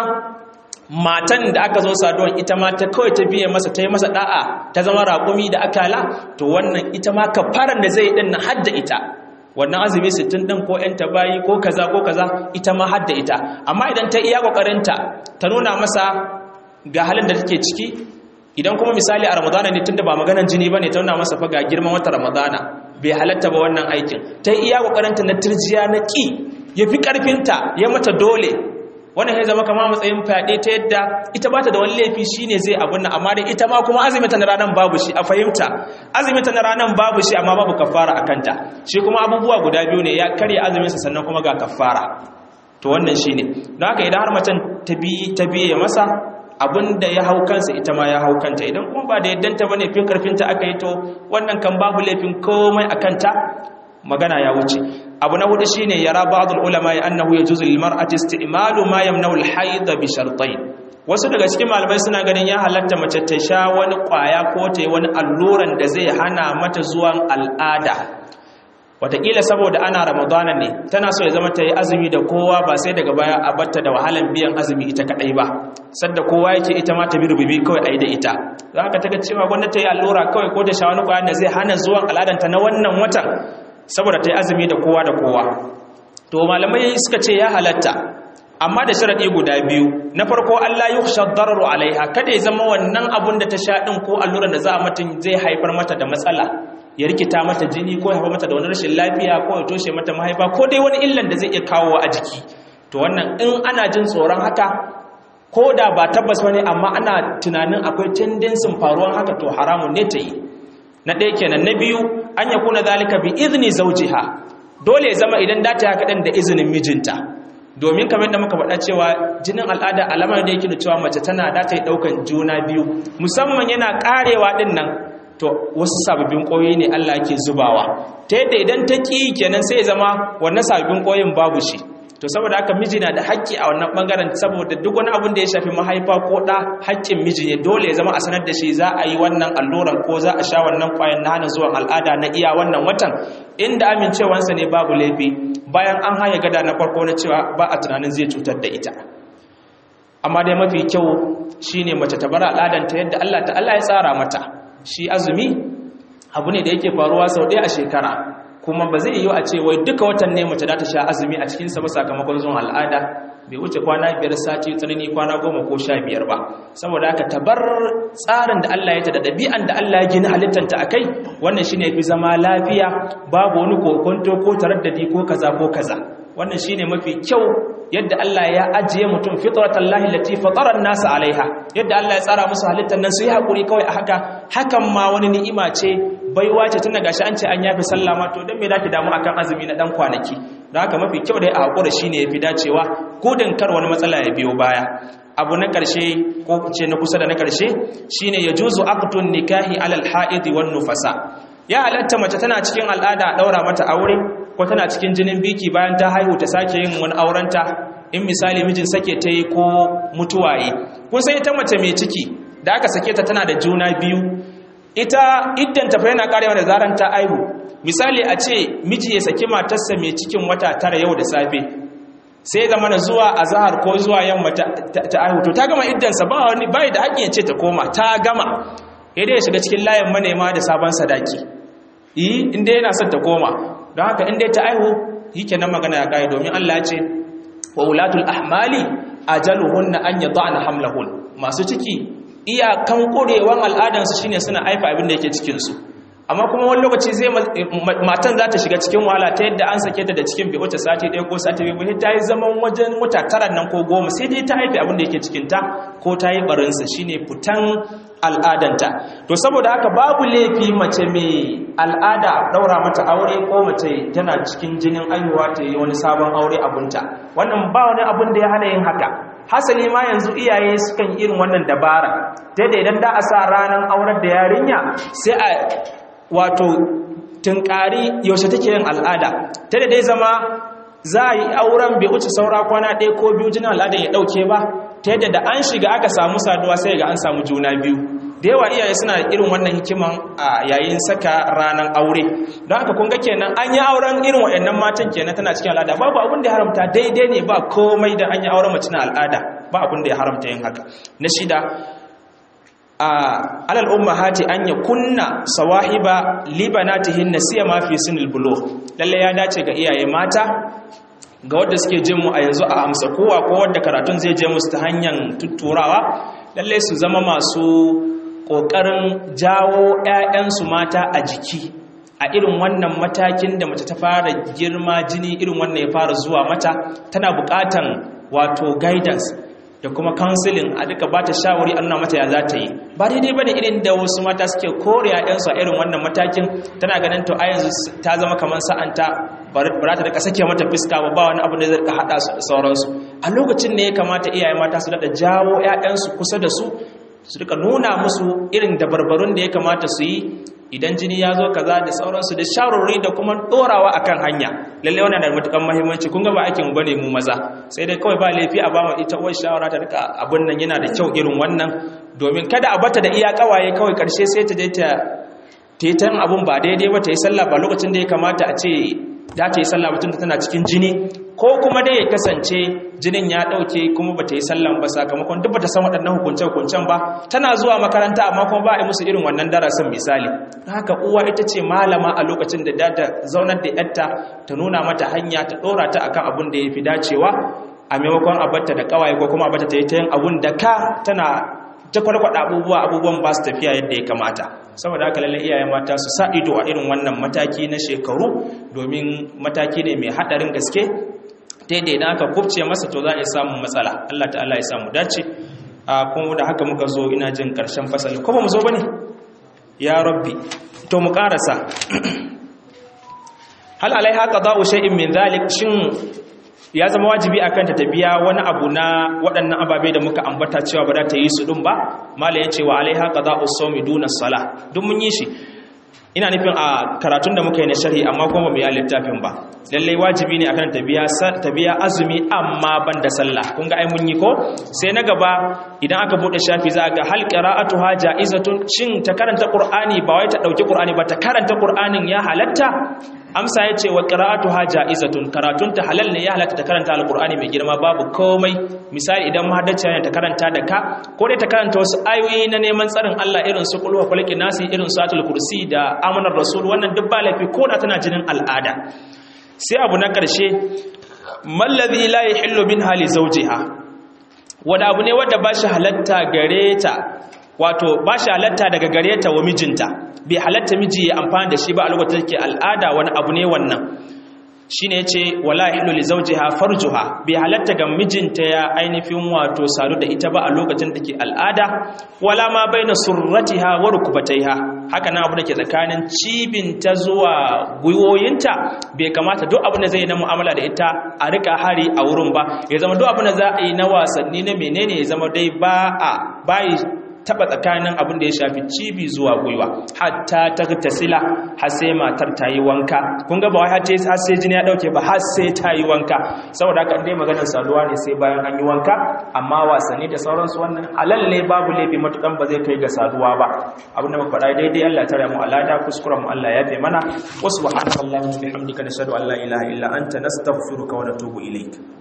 matan da aka zo saduwan ita ma ta kawai ta biye masa ta yi masa da'a ta zama raƙumi da akala to wannan ita ma kafaran da zai yi din na hadda ita wannan azumi 60 din ko ƴan tabayi ko kaza ko kaza ita ma hadda ita amma idan ta iya kokarinta ta nuna masa ga halin da take ciki idan kuma misali a ramadana ne tunda ba maganar jini bane ta nuna masa fa ga girman wata ramadana bai halatta ba wannan aikin ta iya kokarinta na turjiya na ki yafi karfinta ya mata dole wannan ya zama kama matsayin fyaɗe ta yadda ita ba ta da wani laifi shi ne zai abun nan amma dai ita ma kuma azumita na ranar babu shi a fahimta azumita na ranar babu shi amma babu kafara a kanta shi kuma abubuwa guda biyu ne ya karya azuminsa sannan kuma ga kafara to wannan shine don haka idan har macen ta bi ta biye masa abinda ya hau kansa ita ma ya hau kanta idan kuma ba da yaddanta bane fin karfinta aka yi to wannan kan babu laifin komai a kanta magana ya wuce abu na hudu shine yara ba'dul ulama ya annahu yajuzu lil mar'ati isti'malu ma yamna'u al hayd bi shartayn wasu daga cikin malamai suna ganin ya halatta mace ta sha wani kwaya ko ta yi wani alluran da zai hana mata zuwan al'ada wataƙila saboda ana ramadana ne tana so ya zama ta yi azumi da kowa ba sai daga baya a batta da wahalan biyan azumi ita kaɗai ba sadda kowa yake ita ma ta bi rububi kawai a yi da ita za ka taga cewa gwanda ta yi allura kawai ko ta sha wani kwayan da zai hana zuwan al'adanta na wannan watan saboda ta yi azumi da kowa da kowa to malamai suka ce ya halatta amma da sharaɗi guda biyu na farko Allah yi shaddararu alaiha kada ya zama wannan abun da ta sha ɗin ko alluran da za a mutum zai haifar mata da matsala ya rikita mata jini ko ya haifar mata da wani rashin lafiya ko ya toshe mata mahaifa ko dai wani illan da zai iya kawo a jiki to wannan in ana jin tsoron haka ko da ba tabbas wani amma ana tunanin akwai tendensin faruwan haka to haramun ne ta yi na ɗaya kenan na biyu an ya kuna zalika bi izini zaujiha dole ya zama idan data ya kaɗan da izinin mijinta domin kamar da muka faɗa cewa jinin al'ada alamar da yake da cewa mace tana da ta yi ɗaukan juna biyu musamman yana ƙarewa ɗin nan to wasu sababbin ƙoyi ne Allah ke zubawa ta yadda idan ta ƙi kenan sai ya zama wannan sababbin ƙoyin babu shi to saboda haka miji na da haƙƙi a wannan ɓangaren saboda duk wani abin da ya shafi mahaifa ko ɗa haƙƙin miji ne dole ya zama a sanar da shi za a yi wannan alluran ko za a sha wannan ƙwayan na hana zuwan al'ada na iya wannan watan inda amincewansa ne babu laifi bayan an haya gada na farko na cewa ba a tunanin zai cutar da ita amma dai mafi kyau shine mace ta bar al'adanta yadda Allah ta Allah ya tsara mata shi azumi abu ne da yake faruwa sau ɗaya a shekara kuma ba zai yiwu a ce wai duka watan ne mace za ta sha azumi a cikinsa ba sakamakon zuwan al'ada bai wuce kwana biyar sati tsanani kwana goma ko sha biyar ba saboda haka tabar tsarin da Allah ya ta da ɗabi'an da Allah ya gina halittanta a kai wannan shine fi zama lafiya babu wani kokonto ko taraddadi ko kaza ko kaza wannan shine mafi kyau yadda Allah ya ajiye mutum fitratan lahi lati fatara nasa alaiha yadda Allah ya tsara musu halittar nan su yi hakuri kawai a haka hakan ma wani ni'ima ce baiwa ce tun daga shi an ce an yafi sallah ma to don me zaki damu akan azumi na dan kwanaki don haka mafi kyau da ya hakura shine yafi dacewa gudun kar wani matsala ya biyo baya abu na karshe ko ce na kusa da na karshe shine yajuzu aqtun nikahi alal haid wan nufasa ya halatta mace tana cikin al'ada a daura mata aure ko tana cikin jinin biki bayan ta haihu ta sake yin wani aurenta in misali mijin sake ta yi ko mutuwaye kun sai ita mace mai ciki da aka sake ta tana da juna biyu ita iddan ta fa yana karewa da zaran ta aihu misali a ce miji ya saki matarsa mai cikin wata tara yau da safe sai zama na zuwa azhar ko zuwa yamma ta, aihu to ta gama iddansa ba wani bai da hakkin ya ce ta koma ta gama idan ya shiga cikin layin manema da sabon sadaki yi inda yana son ta koma don haka inda ta aihu yi kenan magana ya kare domin Allah ya ce wa ulatul ahmali ajaluhunna an yad'ana hamlahun masu ciki iyakan kurewan al'adansu shine suna aifa abin da yake cikin su amma kuma wani lokaci zai matan za ta shiga cikin wahala ta yadda an sake ta da cikin bai wuce sati ɗaya ko sati biyu ta yi zaman wajen wata tara nan ko goma sai dai ta haifi abin da yake cikin ta ko ta yi barinsa shine fitan al'adanta to saboda haka babu laifi mace mai al'ada daura mata aure ko mace tana cikin jinin aihuwa ta yi wani sabon aure abunta wannan ba wani abun da ya hana yin haka hasali ma yanzu iyaye sukan irin wannan dabara ta da idan da a sa ranar aurar da yarinya sai a wato tunkari yaushe take yin al'ada ta da dai zama za a yi auren bai wuce saura kwana ɗaya ko biyu jinin al'ada ya ɗauke ba ta yadda da an shiga aka samu saduwa sai ga an samu juna biyu da yawa iyaye suna irin wannan hikiman a yayin saka ranar aure don haka kun ga kenan an yi auren irin waɗannan matan kenan tana cikin al'ada babu abin da ya haramta daidai ne ba komai da an yi auren mace na al'ada ba abin da ya haramta yin haka na shida alal ummahati an ya kunna sawahiba libanatihin nasiya ma fi sinil bulugh lalle ya dace ga iyaye mata ga wadda suke jin mu a yanzu a amsa kowa ko wadda karatun zai je musu ta hanyar tutturawa lalle su zama masu kokarin jawo ƴaƴansu mata a jiki a irin wannan matakin da mace ta fara girma jini irin wannan ya fara zuwa mata tana buƙatan wato guidance da kuma counseling a duka bata shawari an nuna mata ya za ta yi ba daidai bane irin da wasu mata suke kore ƴaƴansu a irin wannan matakin tana ganin to a yanzu ta zama kamar sa'anta ba ta rika sake mata fiska ba ba wani abu da zai rika hada su da sauransu a lokacin ne ya kamata iyaye mata su daɗa jawo ƴaƴansu kusa da su su rika nuna musu irin dabarbarun da ya kamata su yi idan jini ya zo kaza da sauransu da shawarwari da kuma dorawa akan hanya lalle wannan da matukan muhimmanci kun ga ba aikin mu bane mu maza sai dai kawai ba laifi a ba mu ita uwar shawara ta rika abun nan yana da kyau irin wannan domin kada a bata da iya kawaye kawai karshe sai ta je ta tetan abun ba daidai ba ta yi sallah ba lokacin da ya kamata a ce za ta yi sallah mutum tana cikin jini ko kuma dai ya kasance jinin ya ɗauke kuma ba ta yi sallan ba sakamakon duk ba ta san waɗannan hukunce-hukuncen ba tana zuwa makaranta amma kuma ba a yi musu irin wannan darasin misali haka uwa ita ce malama a lokacin da ta zaunar da yarta ta nuna mata hanya ta ɗora ta akan abun da ya fi dacewa a maimakon abarta da ƙawaye ko kuma abarta ta yi ta yin abun da ka tana ta kwarkwada abubuwa abubuwan ba su tafiya yadda ya kamata saboda haka lallai iyayen mata su sa ido a irin wannan mataki na shekaru domin mataki ne mai haɗarin gaske daidai da aka kubce masa to za a yi samun matsala Allah ta'ala ya samu dace a kuma da haka muka zo ina jin karshen fasali ko ba mu zo ba ne ya rabbi to mu karasa hal alaiha qada'u shay'in min zalik shin ya zama wajibi akan ta tabiya wani abu na waɗannan ababe da muka ambata cewa ba za ta yi su ɗin ba mala ya ce wa alaiha qada'u sawmi duna salah duk mun yi shi ina nufin a karatun da muka yi na sharhi amma kuma ba mu yi littafin ba lallai wajibi ne akan tabiya tabiya azumi amma ban da sallah kun ga ai mun yi ko sai na gaba idan aka bude shafi za ga hal qira'atuha ja'izatun shin ta karanta qur'ani ba wai ta dauki qur'ani ba ta karanta qur'anin ya halatta amsa yace wa qira'atuha ja'izatun karatun ta halal ne ya halatta ta karanta alqur'ani mai girma babu komai misali idan mahaddaci ne ta karanta da ka ko dai ta karanta wasu ayoyi na neman tsarin Allah irin su qul huwa falaki nasi irin satul kursi da amanar rasul wannan duk ba laifi ko da tana jinin al'ada sai abu na ƙarshe mallazi la yahillu min hali zawjiha wanda abu ne wanda ba shi halatta gare ta wato ba shi halatta daga gare ta wa mijinta bai halatta miji ya amfani da shi ba a lokacin da take al'ada wani abu ne wannan shine yace wala yahillu li zawjiha farjuha bai halatta ga mijinta ya ainihin wato sadu da ita ba a lokacin da take al'ada wala ma baina surratiha wa rukbataiha haka nan abu da ke tsakanin cibinta zuwa gwiwoyinta bai kamata duk abu da zai na mu'amala da ita a rika hari a wurin ba ya zama duk abu da za a yi na wasanni na menene ya zama dai ba a bayi taba tsakanin abin da ya shafi cibi zuwa gwiwa hatta ta tasila har sai matar ta yi wanka kun ga ba wai har sai jini ya dauke ba har sai ta yi wanka saboda haka dai maganar saduwa ne sai bayan an yi wanka amma wasanni da sauransu wannan halal ne babu laifi matukan ba zai kai ga saduwa ba abin da muka faɗa daidai Allah tare mu alada kuskuren mu Allah ya fi mana wa subhanakallahumma bihamdika nashhadu an la ilaha illa anta nastaghfiruka wa natubu ilaik